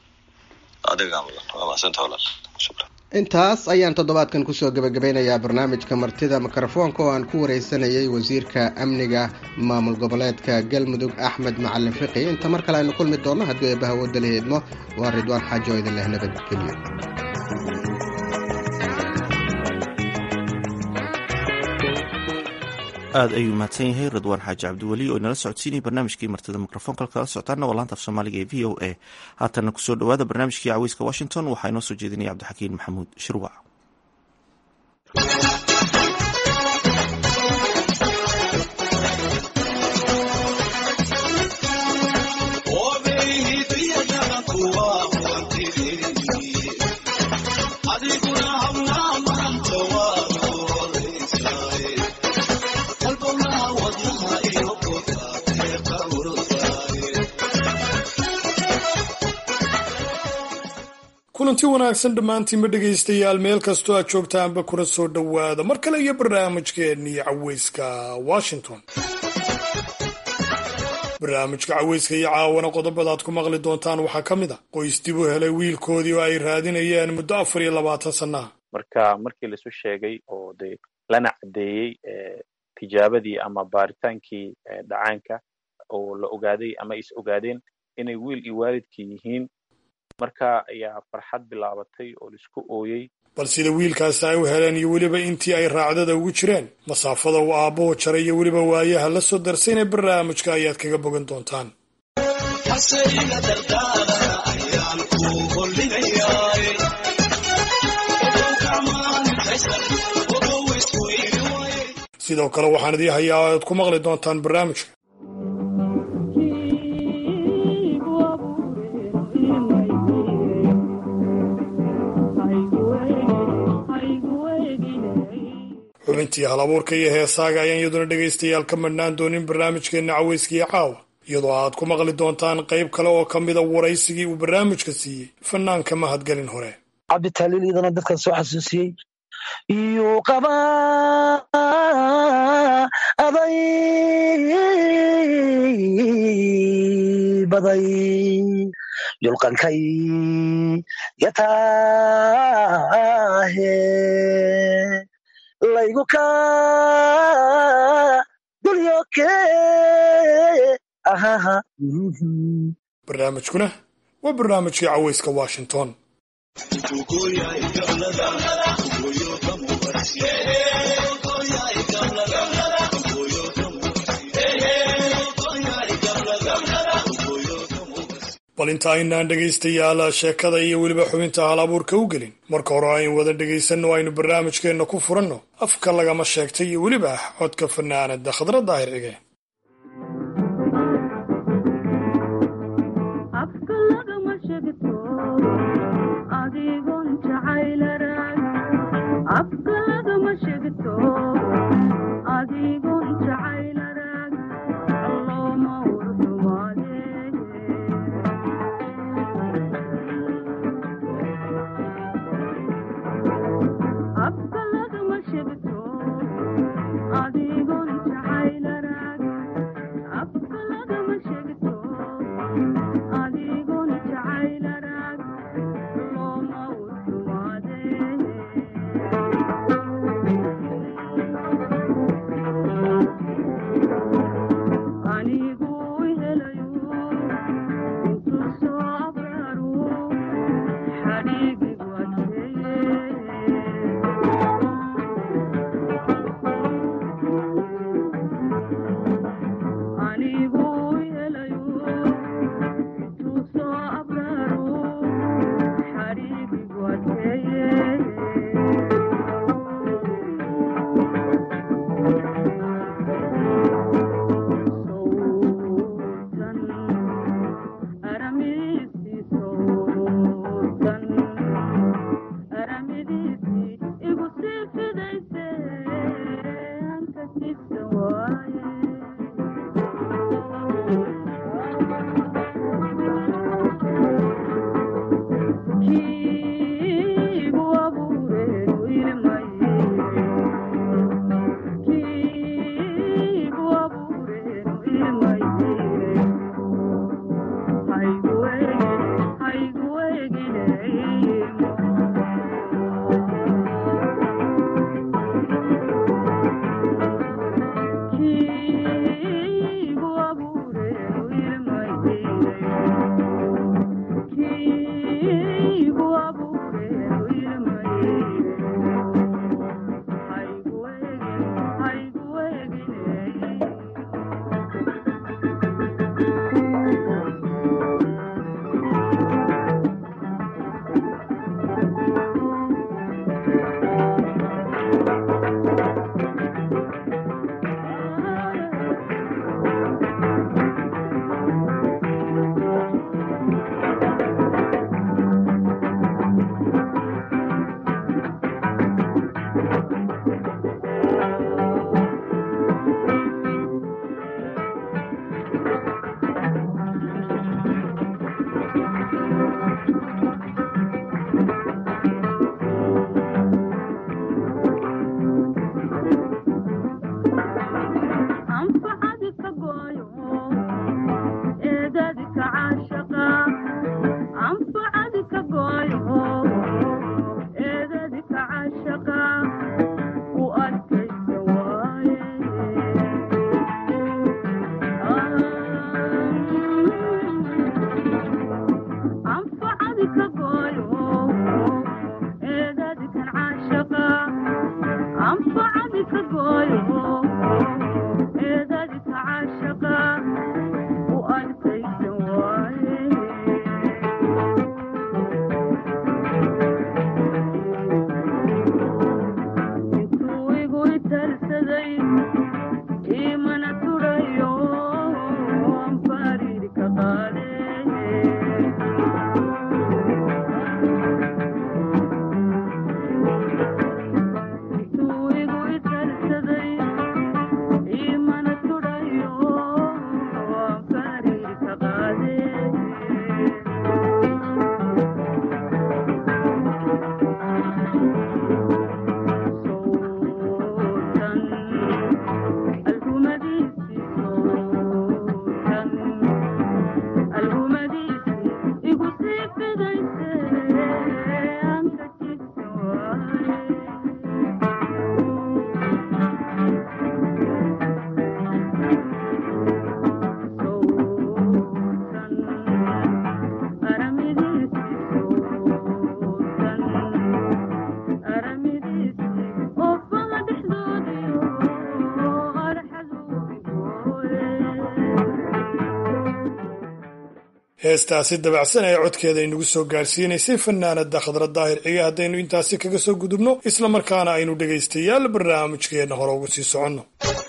adiga mudan waa mahadsantaha walaal shukran intaas ayaan toddobaadkan kusoo gebagabeynayaa barnaamijka martida mikrofoonka oo aan ku wareysanayay wasiirka amniga maamul goboleedka galmudug axmed macalin fiqi inta mar kale aynu kulmi doonno haddii eebbaha wadda la heedmo waa ridwaan xaajo idin leh nabadgelyo aada ayuu mahadsan yahay ridwaan xaaji cabdiweli oo inala socodsiinaya barnaamijkii martida mikrofoonka kala socotaana waa laanta af soomaaliga ee v o a haatana kusoo dhawaada barnaamijkii caweyska washington waxaa inoo soo jeedinaya cabdixakiin maxamuud shirwac kulanti wanaagsan dhammaantiinba dhegaystayaal meel kastoo aad joogtaanba kuna soo dhowaada mar kale iyo barnaamijkeennii caweyska washington barnaamijka caweyska iyo caawana qodobada aad ku maqli doontaan waxaa ka mid a qoys dib u helay wiilkoodii oo ay raadinayeen muddo afar iyo labaatan sannaha marka markii laisu sheegay oo de lana caddeeyey tijaabadii ama baaritaankii dhacaanka oo la ogaaday ama is ogaadeen inay wiil iyo waalidkii yihiin marka ayaa farxad bilaabatay oo laisku ooyey bal sida wiilkaasi ay u heleen iyo weliba intii ay raacdada ugu jireen masaafada uu aabbuhu jaray iyo weliba waayaha la soo darsayna barnaamijka ayaad kaga bogan doontaan sidoo kale waxaan idii hayaa aad ku maqli doontaan barnaamijka xubintii hal abuurka iyo heesaaga ayaan iyaduna dhegaystayaal ka madhnaan doonin barnaamijkeenna caweyskiiyo caawa iyadoo aad ku maqli doontaan qayb kale oo ka mida waraysigii uu barnaamijka siiyey fanaanka mahadgelin hore cabditaliil iyadana dadkan soo xasuusiyey iyuu qabaa aday baday yulqankay yataahe laygu ka dulyoke ahaha barnaamijkuna waa barnaamijkii caweyska washington bal inta aynaan dhegaystayaal sheekada iyo weliba xubinta hal abuurka u gelin marka hore aynu wada dhegaysanno aynu barnaamijkeenna ku furanno afka lagama sheegtay iyo weliba codka fanaanada khadra daahir cige heestaasi dabacsan ee codkeeda inagu soo gaarsiinaysay fanaanada khadra daahir cige haddaynu intaasi kaga soo gudubno islamarkaana aynu dhegaystayaal barnaamijkeenna hore ugu sii soconno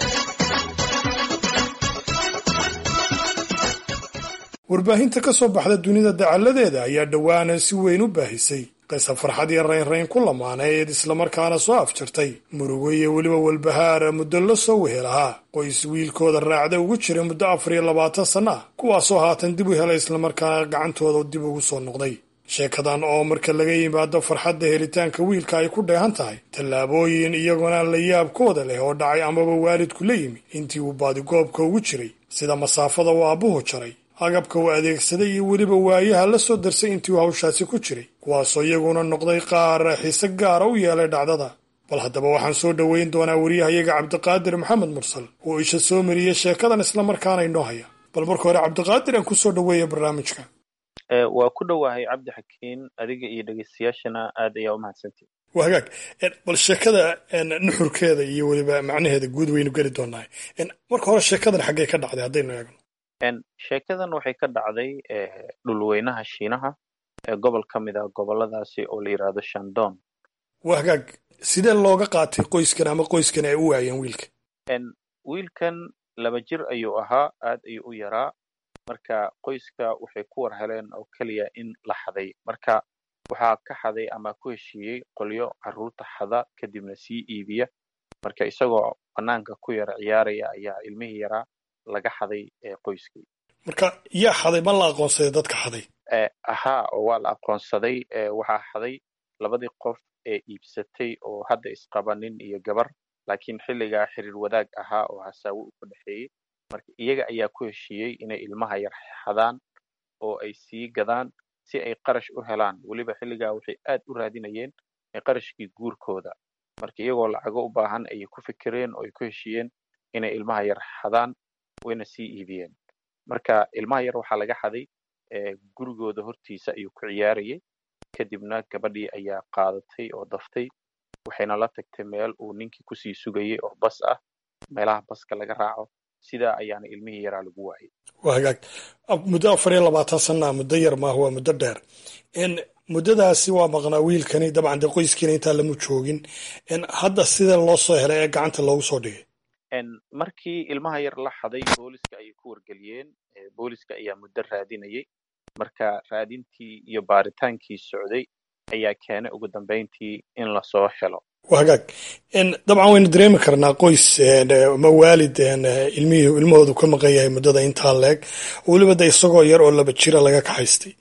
warbaahinta ka soo baxda dunida dacalladeeda ayaa dhowaanan si weyn u baahisay qisa farxad iyo raynrayn ku lamaaneed islamarkaana soo afjartay murugo iyo weliba walbahaara muddo la soo wehelahaa qoys wiilkooda raacda ugu jiray muddo afar iyo labaatan sanno ah kuwaasoo haatan dib u helay islamarkaana gacantooda dib ugu soo noqday sheekadan oo marka laga yimaado farxadda helitaanka wiilka ay ku dheehan tahay tallaabooyin iyaguna la yaabkooda leh oo dhacay amaba waalidku la yimi intii uu baadigoobka ugu jiray sida masaafada uu aabbuhu jaray agabka uu adeegsaday iyo weliba waayaha la soo darsay intii uu hawshaasi ku jiray kuwaasoo iyaguna noqday qaar xiise gaara u yeelay dhacdada bal haddaba waxaan soo dhoweyn doonaa wariyahayaga cabdiqaadir maxamed mursal oo isha soo mariyey sheekadan islamarkaana inoo haya bal marka hore cabdiqaadir aan kusoo dhoweeya barnaamijka waa ku dhowahay cabdi xakiin adiga iyo dhegeystayaashana aad ayaa u mahadsantihi waa hagaag bal sheekada nuxurkeeda iyo weliba macnaheeda guud waynu geli doonaa marka hore sheekadan xaggee ka dhacday haddaynu eegno sheekadan waxay ka dhacday dhulweynaha shiinaha ee gobol ka mid ah goboladaasi oo la yidhaahdo shandon waa hagaag sidee looga qaatay qoyskan ama qoyskan ay u waayeen wiilka wiilkan laba jir ayuu ahaa aad ayuu u yaraa marka qoyska waxay ku war heleen oo keliya in la xaday marka waxaa ka xaday ama ku heshiiyey qolyo carruurta xada kadibna sii iibiya marka isagoo bannaanka ku yara ciyaaraya ayaa ilmihii yaraa laga xaday qoyskii marka yaa xaday ma la aqoonsaday dadka xaday ahaa oo waa la aqoonsaday waxaa xaday labadii qof ee iibsatay oo hadda isqaba nin iyo gabar laakiin xilligaa xiriir wadaag ahaa oo hasaawo u ka dhexeeyey marka iyaga ayaa ku heshiiyey inay ilmaha yar xadaan oo ay sii gadaan si ay qarash u helaan weliba xilligaa waxay aad u raadinayeen qarashkii guurkooda marka iyagoo lacago u baahan ayay ku fikireen oo ay ku heshiiyeen inay ilmaha yar xadaan wayna sii iibiyeen marka ilmaha yar waxaa laga xaday gurigooda hortiisa ayuu ku ciyaarayay kadibna gabadhii ayaa qaadatay oo daftay waxayna la tagtay meel uu ninkii kusii sugayay oo bas ah meelaha baska laga raaco sidaa ayaana ilmihii yaraa lagu waayay waa hagaag muddo afar iyo labaatan sanaa muddo yar maaha waa muddo dheer muddadaasi waa maqnaa wiilkani dabcan dee qoyskiina intaa lamu joogin hadda sida loo soo helay ee gacanta loogu soo dhigay markii ilmaha yar la xaday booliska ayay ku wargeliyeen booliska ayaa muddo raadinayay marka raadintii iyo baaritaankii socday ayaa keenay ugu dambeyntii in lasoo helo waa hagaag dabcan waynu dareemi karnaa qoys ma waalid ilmihii ilmahoodu ka maqan yahay muddada intaa leeg weliba de isagoo yar oo laba jira laga kaxaystay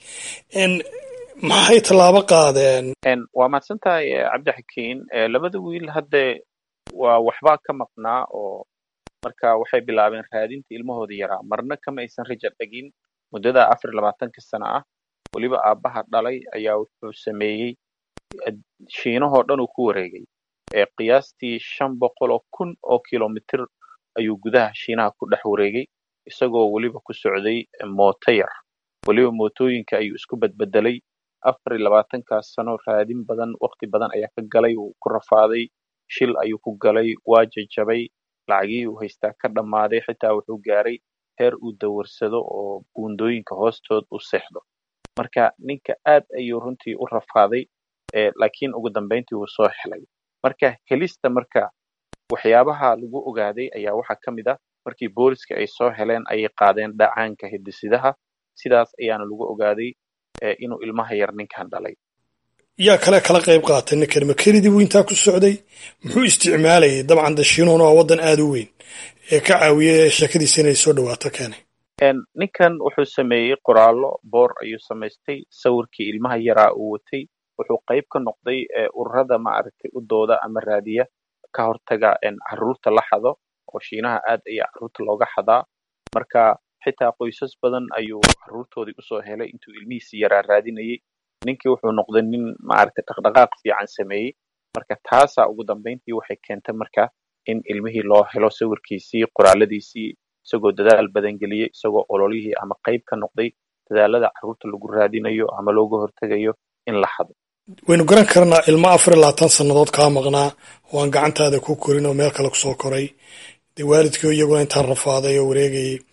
maxay tallaabo qaadeen waa mahadsan tahay cabdixakiin labada wiil hadde waa waxbaa ka maqnaa oo marka waxay bilaabeen raadinta ilmahooda yaraa marna kama aysan raja dhegin muddada afar labaatanka sana ah weliba aabbaha dhalay ayaa wuxuu sameeyey shiinahoo dhan uu ku wareegay qiyaastii shan boqol oo kun oo kilomitir ayuu gudaha shiinaha ku dhex wareegay isagoo weliba ku socday mooto yar weliba mootooyinka ayuu isku badbedelay afar iyo labaatankaas sano raadin badan wakti badan ayaa ka galay uu ku rafaaday shil ayuu ku galay waa jajabay lacagihii uu haystaa ka dhammaaday xitaa wuxuu gaaray heer uu dawarsado oo buundooyinka hoostood u seexdo marka ninka aad ayuu runtii u rafaaday laakiin ugu dambeyntii wuu soo helay marka helista marka waxyaabaha lagu ogaaday ayaa waxaa ka mid ah markii booliska ay soo heleen ayay qaadeen dhacaanka hidisidaha sidaas ayaana lagu ogaaday inuu ilmaha yar ninkan dhalay yaa kale kala qayb qaatay ninkan ma kelidii buu intaa ku socday muxuu isticmaalayay dabcan de shiinuhuna waa waddan aada u weyn ee ka caawiyay sheekadiisa inay soo dhawaato keenay ninkan wuxuu sameeyey qoraallo boor ayuu samaystay sawirkii ilmaha yaraa uu watay wuxuu qayb ka noqday ururada maaragtay u dooda ama raadiya ka hortaga carruurta la xado oo shiinaha aad ayaa carruurta looga xadaa marka xitaa qoysas badan ayuu carruurtoodii usoo helay intuu ilmihiisi yaraa raadinayay ninkii wuxuu noqday nin maaragtay dhaqdhaqaaq fiican sameeyey marka taasaa ugu dambeyntii waxay keentay marka in ilmihii loo helo sawirkiisii qoraaladiisii isagoo dadaal badan geliyey isagoo ololihii ama qayb ka noqday dadaalada carruurta lagu raadinayo ama looga hortegayo in la xado waynu garan karnaa ilmo afar iyo labaatan sannadood kaa maqnaa oo aan gacantaada ku korin oo meel kale kusoo koray dee waalidkii iyaguna intaan rafaaday oo wareegayay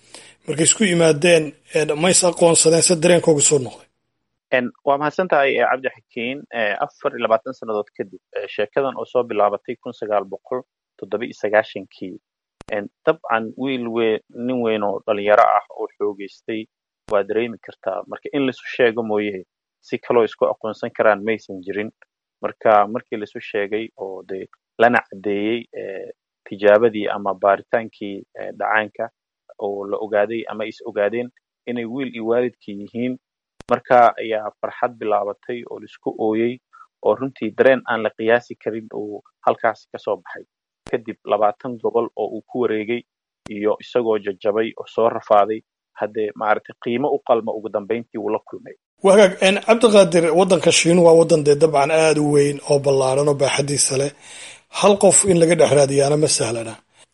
markay isku yimaadeen mays aqoonsadeen se dareenkooga soo noqday waa mahadsan tahay cabdixakiin afar iyo labaatan sannadood kadib sheekadan oo soo bilaabatay kun sagaal boqol toddoba iyo sagaashankii dabcan wiil weyn nin weyn oo dhalinyaro ah oo xoogeystay waa dareemi kartaa marka in laisu sheego mooye si kaloo isku aqoonsan karaan maysan jirin marka markii laisu sheegay oo de lana caddeeyey tijaabadii ama baaritaankii dhacaanka oo la ogaaday ama is ogaadeen inay wiil iyo waalidkii yihiin marka ayaa farxad bilaabatay oo laisku ooyey oo runtii dareen aan la qiyaasi karin uu halkaasi kasoo baxay kadib labaatan gobol oo uu ku wareegay iyo isagoo jajabay oo soo rafaaday haddee maaragtay qiimo u qalma ugu dambayntii uu la kulmay wagaag cabdiqaadir waddanka shiinu waa waddan dee dabcan aada u weyn oo ballaaran oo baaxadiisa leh hal qof in laga dhex raadiyaana ma sahlana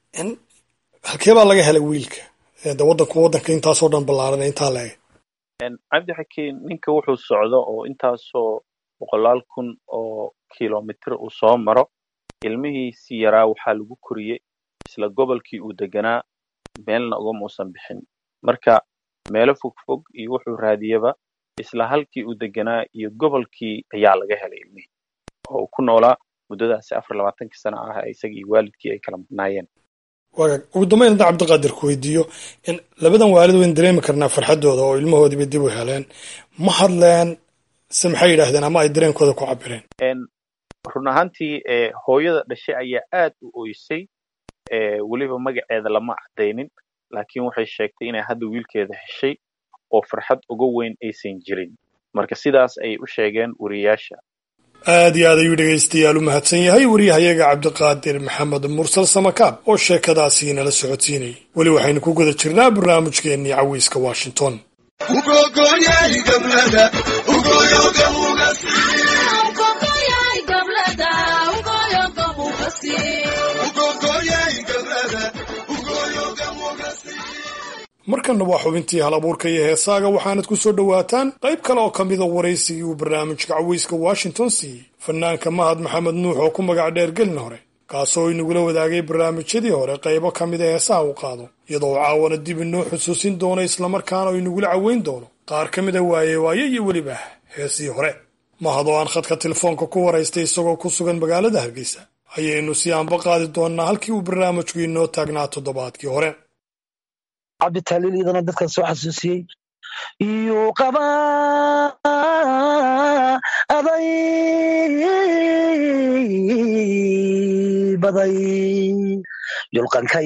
halkee baa laga helay wiilka de waddanku waddanka intaasoo dhan ballaaran intaa la eg cabdixakiin ninka wuxuu socdo oo intaasoo boqolaal kun oo kilomitr uu soo maro ilmihiisii yaraa waxaa lagu koriyey isla gobolkii uu deganaa meelna ugama uusan bixin marka meelo fogfog iyo wuxuu raadiyaba isla halkii uu deganaa iyo gobolkii ayaa laga helay ilmihii oo uu ku noolaa muddadaasi afar labaatankii sana ah isaga iyo waalidkii ay kala maqnaayeen wagaag ugu dambayn hadda cabdiqaadir ku weydiiyo in labadan waalid wayn dareemi karnaa farxaddooda oo ilmahoodiiba dib u heleen ma hadleen se maxay yidhaahdeen ama ay dareenkooda ku cabireen run ahaantii hooyada dhashay ayaa aad u oysay weliba magaceeda lama caddaynin laakiin waxay sheegtay inay hadda wiilkeeda heshay oo farxad uga weyn aysan jirin marka sidaas ayay u sheegeen wariyayaasha aad iyo aad ayuu dhegaystayaal u mahadsan yahay wariyahayaga cabdiqaadir maxamed mursal samakaab oo sheekadaasi nala socodsiinayay weli waxaynu ku guda jirnaa barnaamijkeennii caweyska washington markanna waa xubintii hal abuurka iyo heesaaga waxaanad ku soo dhowaataan qayb kale oo ka mida waraysigii uu barnaamijka caweyska washington siiyey fanaanka mahad maxamed nuux oo ku magac dheer gelin hore kaasoo inagula wadaagay barnaamijyadii hore qaybo ka mida heesaha uu qaado iyadoo caawana dib inoo xusuusin doono islamarkaana oo inagula caweyn doono qaar ka mida waaye waaye iyo weliba heesii hore mahad oo aan khadka telefoonka ku waraystay isagoo ku sugan magaalada hargeysa ayaynu si aanba qaadi doonnaa halkii uu barnaamijku inoo taagnaa toddobaadkii hore cabditaliil iyadana dadkan soo xasuusiyey iyo qaba aday baday yulqankay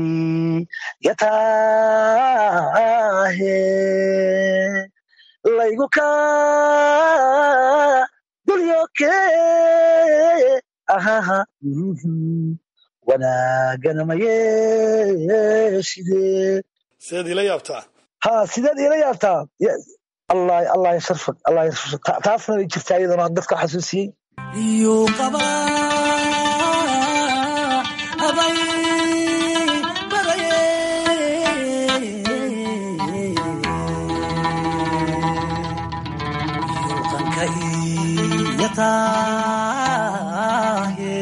yataahe laygu ka dulyoke ahaha wanaagana mayeeshide sideed ila yaabtaa ha sideed ila yaabtaa allah allah yasharfak allah yasharfak taasna way jirtaa iyadana dadka xasuusiyey iyo qaba abay baraye yulqankay yataahe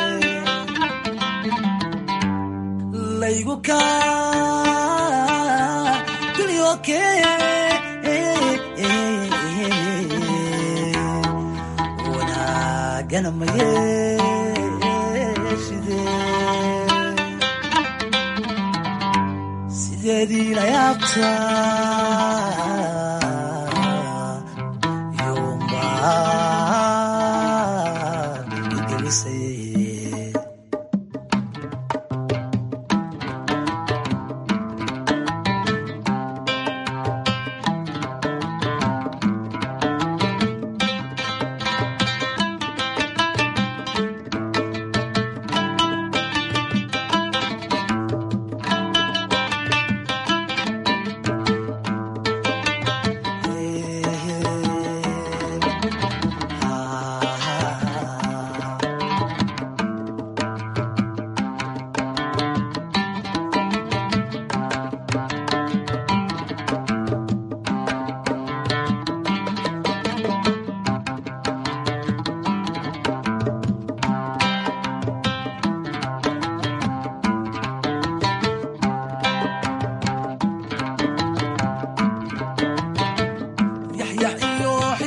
laygu kaa dulyoke wanaagana mayeeshide sideedii la yaabtaa yomba igelisay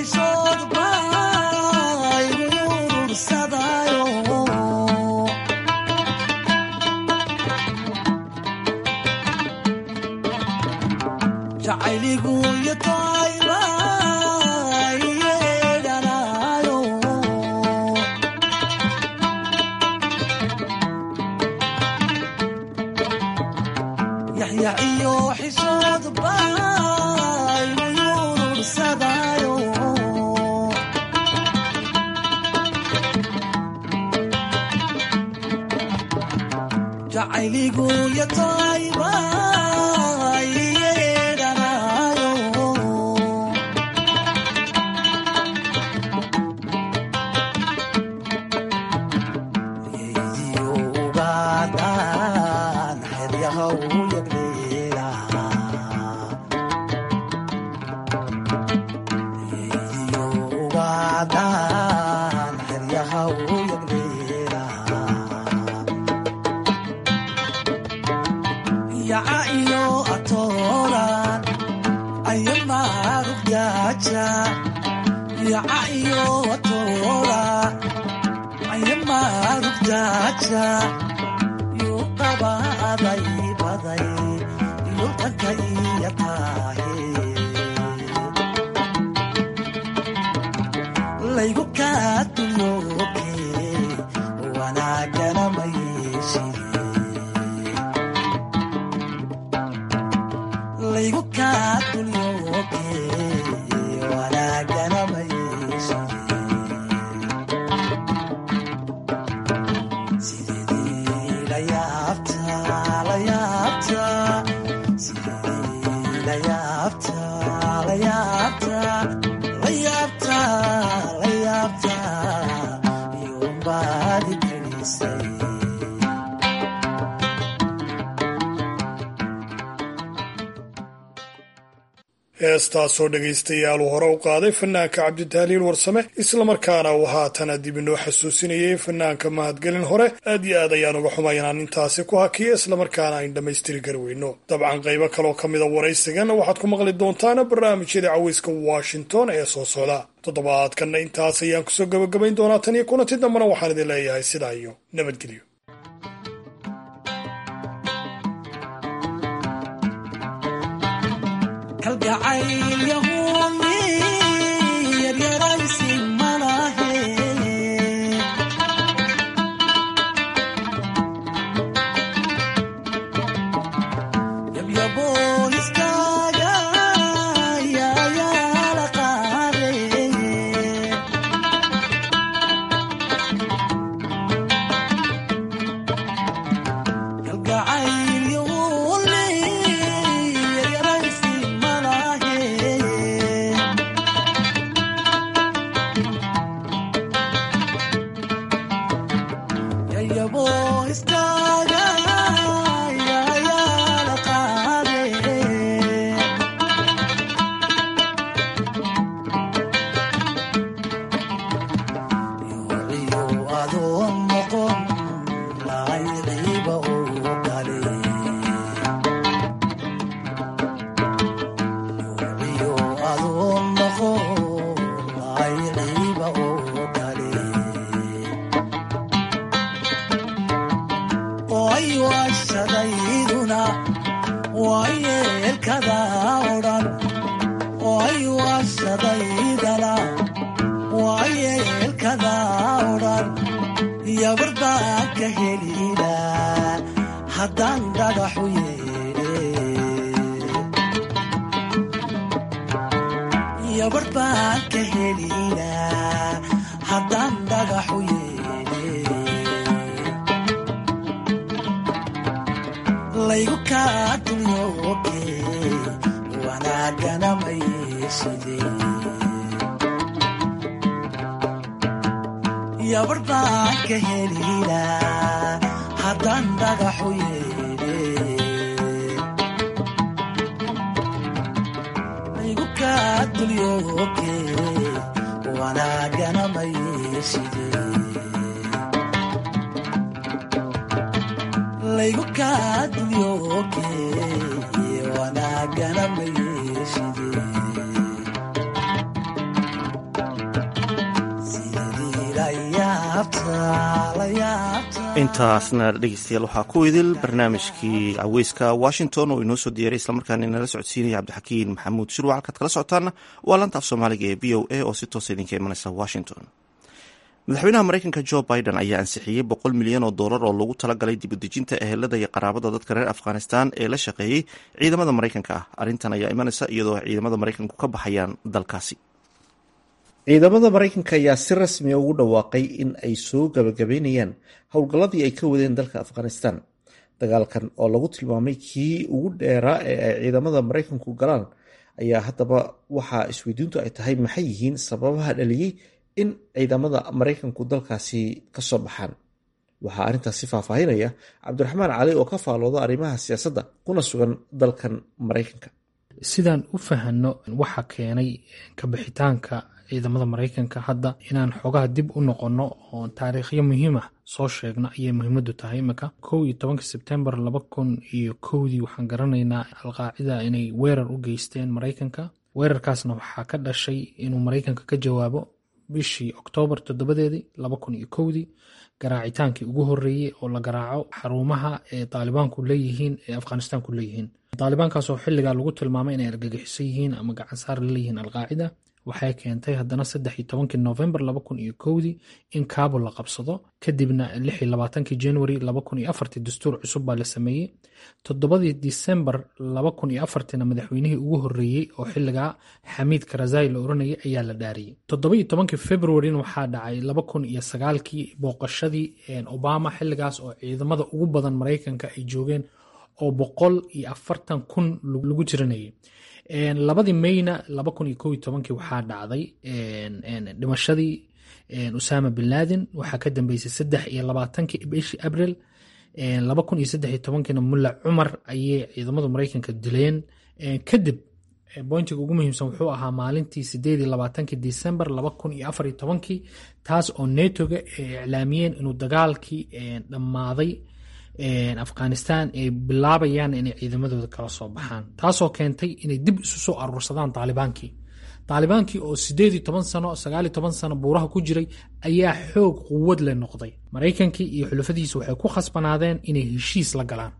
xishood baa igu urursadaayo jacayligu iyo toayba iyeedhanaayo yaxyax iyo xishood baa igu urursadaayo jacayligu iyo toayba iyeedhanaayo yeydiyo ugaadhaan xeryaha u yagleela yeydiyo ugaadhaan xeryaha u yagleela yaca iyo atooran ayamaarugdaaja yaca iyo atooran ayamaarugdaaja yuu qabaaday baday yultanka iyo taahe laygu kaadulooke wanaagana mayeshide laygu kaadulooke wanaagana mayeshide sidedii la yaabta la yaabta sidedii la yaabta la yaabta la yaabta la yaabta iyuunbaadi gelisay heestaasoo dhegaystayaal uu hore u qaaday fanaanka cabditahliil warsame islamarkaana uu haatana dib inoo xasuusinayay fanaanka mahadgelin hore aad iyo aad ayaan uga xumay inaan intaasi ku hakiya islamarkaana ayn dhammaystiri kari weyno dabcan qaybo kaloo ka mida waraysigan waxaad ku maqli doontaana barnaamijyada caweyska washington ee soo socda toddobaadkanna intaas ayaan kusoo gabagabayn doonaa tan iyo kulanti dambena waxaan idin leeyahay sidaa iyo nabadgelyo kalgacayl yahuuni yaryaraysi malahe yabyabo iskaaga yaayaala qaade kalgacayl yahuuni yaryaraysi malahe yayabo iskaaga yaayaala qaade yoociyo adoon noqon laayciiba uu kale yoociyo adoon noqon laayciiba uu kale oay waashadayduna waayeelkada odhan oay waashadaydana waayeelkada odhan yabarbaa ka helina haddaan dhagaxu yeedhe yabarbaa ka helina haddaan dhagaxu yeedhe laygu kaadulooke wanaagana mayeshide yabarbaan ka helina haddaan dhagaxu yeedhe laygu kaadulooke wanaagana mayeshide laygu kaadulyoke wanaagana mayeshide la yaabta intaasna dhegeystayaal waxaa ku idil barnaamijkii caweyska washington oo inoo soo diyaaray islamarkaana inala socodsiinaya cabdixakiin maxamuud shirwac halkaad kala socotaana waa lanta af soomaaliga ee b o a oo si toosa idinka imanaysa washington madaxweynaha mareykanka jo biden ayaa ansixiyey boqol milyan oo dollar oo lagu talagalay dibudejinta ehelada iyo qaraabada dadka reer afghanistan ee la shaqeeyey ciidamada mareykanka ah arrintan ayaa imanaysa iyadoo ciidamada mareykanku ka baxayaan dalkaasi ciidamada mareykanka ayaa si rasmiya ugu dhawaaqay in ay soo gabagabeynayaan howlgalladii ay ka wadeen dalka afghanistan dagaalkan oo lagu tilmaamay kii ugu dheeraa ee ay ciidamada mareykanku galaan ayaa haddaba waxaa isweydiintu ay tahay maxay yihiin sababaha dhaliyey in ciidamada mareykanku dalkaasi ka soo baxaan waxaa arrintaasi faahfaahinaya cabdiraxmaan cali oo ka faalooda arrimaha siyaasadda kuna sugan dalkan mareykanka sidaan u fahanno waxa keenay kabixitaanka ciidamada mareykanka hadda inaan xogaha dib u noqonno oo taariikhyo muhiimah soo sheegno ayay muhiimadu tahay imika kow iyo tobanka sebtembar laba kun iyo kowdii waxaan garanaynaa alqaacida inay weerar u geysteen mareykanka weerarkaasna waxaa ka dhashay inuu mareykanka ka jawaabo bishii oktoobar toddobadeedii laba kun iyo kowdii garaacitaankii ugu horreeyey oo la garaaco xarumaha ee taalibaanku leeyihiin ee afghanistaanku leeyihiin taalibaankaasoo xilligaa lagu tilmaamay inay argagixiso yihiin ama gacansaar laleeyihiin alqaacida waxay keentay haddana saddex iyo tobankii novembar laba kun iyo kowdii in kaabul la qabsado kadibna lix iyo labaatankii january laba kun iyo afartii dastuur cusub baa la sameeyey toddobadii disembar laba kun iyo afartiina madaxweynihii ugu horreeyey oo xilligaa xamiid karazai la oranayay ayaa la dhaariyey toddoba iyo tobankii februarina waxaa dhacay laba kun iyo sagaalkii booqashadii obama xilligaas oo ciidamada ugu badan mareykanka ay joogeen oo boqol iyo afartan kun lagu jiranayay labadii mayna laba kun iyo kow iyo tobankii waxaa dhacday dhimashadii usama bin laden waxaa ka dambeysay saddex iyo labaatankii bishii abril laba kun iyo saddex iyo tobankiina mulla cumar ayay ciidamada mareykanka dileen kadib bointiga ugu muhiimsan wuxuu ahaa maalintii sideed iyo labaatankii december laba kun iyo afar iyo tobankii taas oo netoga ay iclaamiyeen inuu dagaalkii dhammaaday afghanistan ay bilaabayaan inay ciidamadooda kala soo baxaan taasoo keentay inay dib isu soo aruursadaan taalibaankii taalibaankii oo sideed iyo toban sano sagaal iyo toban sano buuraha ku jiray ayaa xoog quwad leh noqday maraykankii iyo xulafadiisa waxay ku khasbanaadeen inay heshiis la galaan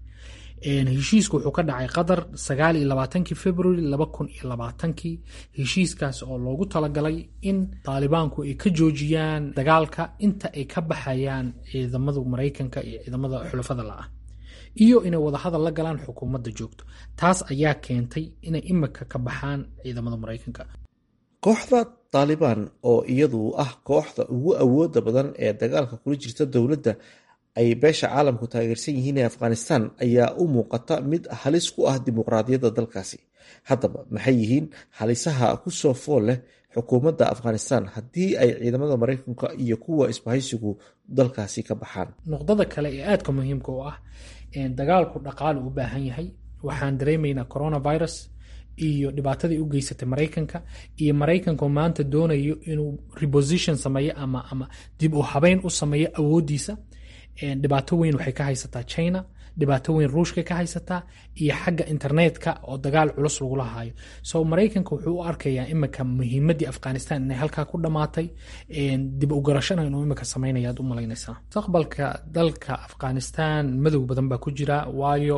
heshiisku wuxuu ka dhacay qatar sagaal iyo labaatankii february laba kun iyo labaatankii heshiiskaas oo loogu talagalay in taalibaanku ay ka joojiyaan dagaalka inta ay ka baxayaan ciidamada maraykanka iyo ciidamada xulafada la-ah iyo inay wadahadal la galaan xukuumadda joogto taas ayaa keentay inay imika ka baxaan ciidamada maraykanka kooxda taalibaan oo iyadu ah kooxda ugu awooda badan ee dagaalka kula jirta dowladda ay beesha caalamku taageersan yihiin ee afghanistan ayaa u muuqata mid halis ku ah dimuqraadiyadda dalkaasi haddaba maxay yihiin halisaha kusoo fool leh xukuumadda afghanistan haddii ay ciidamada maraykanka iyo kuwa isbahaysigu dalkaasi ka baxaan nuqdada kale ee aadka muhiimka u ah dagaalku dhaqaale u baahan yahay waxaan dareemaynaa coronavirus iyo dhibaatadii u geysatay maraykanka iyo maraykanku maanta doonayo inuu reposition sameeyo ama ama dib u habeyn u sameeyo awooddiisa dhibaato weyn waxay ka haysataa china dhibaato weyn ruushka ka haysataa iyo xagga internetka oo dagaal culus lagula haayo so maraykanka wuxuu u arkayaa imika muhiimadii afghanistan inay halkaa ku dhammaatay dib u garashana inuu imika sameynaya aad u malaynaysaa mustaqbalka dalka afghanistan madow badan baa ku jira waayo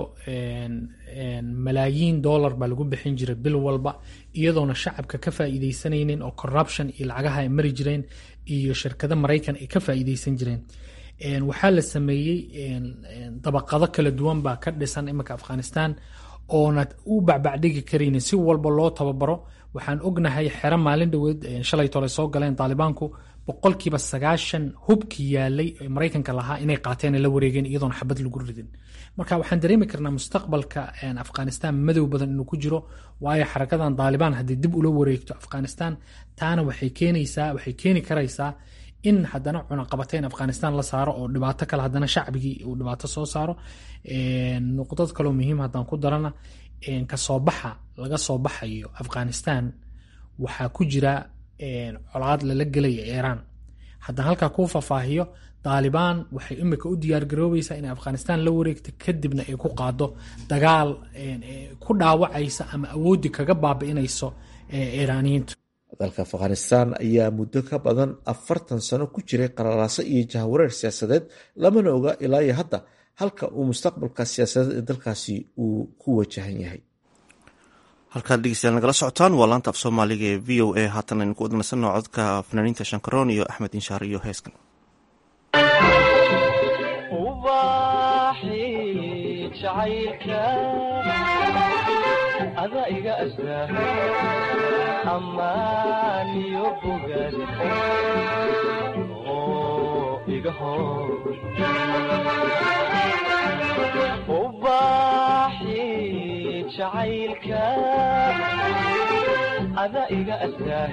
malaayiin dollar baa lagu bixin jiray bil walba iyadoona shacabka ka faa'iidaysanaynin oo corruption iyo lacagaha ay mari jireen iyo shirkado maraykan ay ka faa'iidaysan jireen waxaa la sameeyey dabaqado kala duwan baa ka dhisan iminka afghanistan oona u bacbacdhigi karaynin si walba loo tababaro waxaan ognahay xero maalin dhoweed shalay tole soo galeen taalibaanku boqolkiiba sagaashan hubkii yaalay ee maraykanka lahaa inay qaateen la wareegeen iyadoona xabad lagu ridin marka waxaan dareemi karnaa mustaqbalka afghanistan madow badan inuu ku jiro waayo xarakadan taalibaan haddii dib ula wareegto afghanistan taana waxay keenaysaa waxay keeni karaysaa in haddana cunaqabateyn afghanistan la saaro oo dhibaato kale haddana shacbigii uu dhibaato soo saaro nuqdad kaloo muhiim haddaan ku darana kasoo baxa laga soo baxayo afghanistan waxaa ku jira colaad lala gelaya iiraan haddaan halkaa kuu faahfaahiyo taalibaan waxay imika u diyaargaroobaysaa inay afghanistan la wareegto kadibna ay ku qaado dagaal ku dhaawacaysa ama awooddi kaga baabi'inayso iiraaniyiintu dalka afghanistan ayaa muddo ka badan afartan sano ku jiray qalalaaso iyo jahawareer siyaasadeed lamana oga ilaa iyo hadda halka uu mustaqbalka siyaasadeed ee dalkaasi uu ku wajahan yahay halkaad dhegeystayaal nagala socotaan waa laanta af soomaaliga ee v o a haatan aynu ku wadnaysano codka fanaaniinta shankaroon iyo axmed inshaar iyo heeskan ada iga astaa ammaaniyo bogaad oo iga hor ubaaxi jacaylka ada iga astaa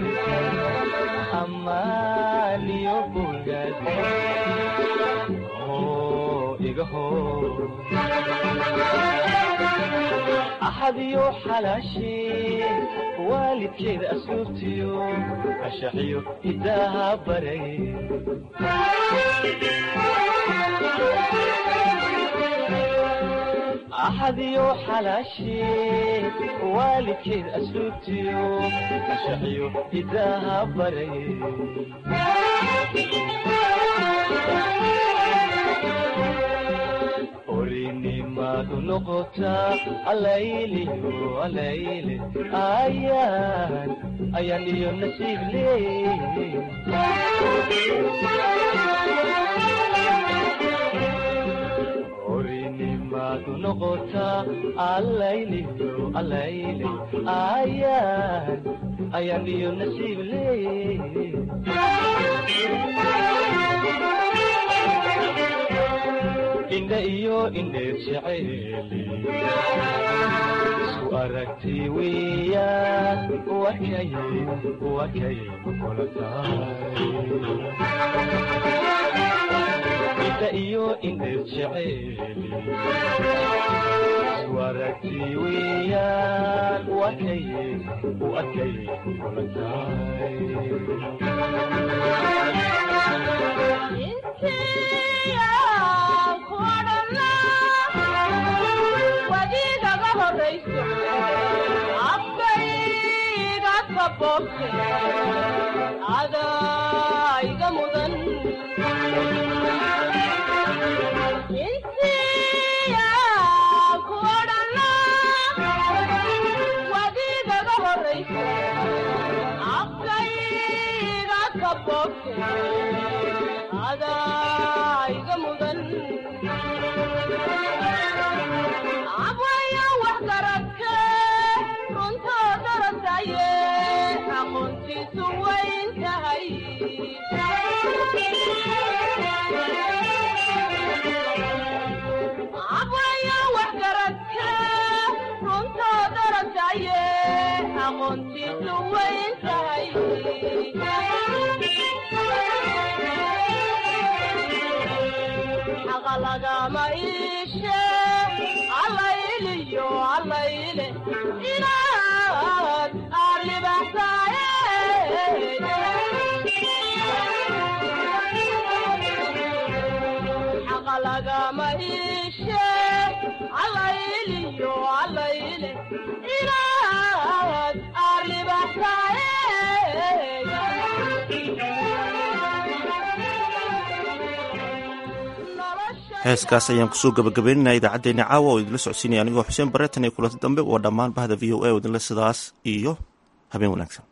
ammaaniyo bogaad oo iga hor axadiyo xalaashee waalidkeeda asluubtiyo ashaxiyo hidaaha baray axadiyo xalaashee waalidkeeda asluubtiyo ashaxiyo hidaaha baray orinimadu noqotaa alayliyo alayle ayaan ayaan iyo nasiib leey orinimadu noqotaa alayliyo alayle ayaan ayaan iyo nasiib leey indha iyo indheer jeceeli isku aragti weeyaan wakay wakay kula tahay indha iyo indheer jeceeli isku aragti weeyaan wakay wakay kula tahay wadiigaga horayso afkayga kaboobte adayga mudan insiya ku odhana wadiigaga horayso afkayga kaboobte adayga mudan abwaya wax garadke runtoo darasaye aqoontiisu wayn tahay abwaya wax garadke runtoo darasaye aqoontiisu wayn tahay xaqa lagama iishe allayliyo allayle inaad aarlibaxsaaye xaqa lagama iishe allayliyo allayle inaad aarlibaxsaaye heeskaas ayaan kusoo gabagabeynana idaacaddeenna caawa oo idinla socodsiinaya anigoo xuseen bareetan iyo kulanti dambe waa dhammaan bahda v o a oo idinle sidaas iyo habeen wanaagsan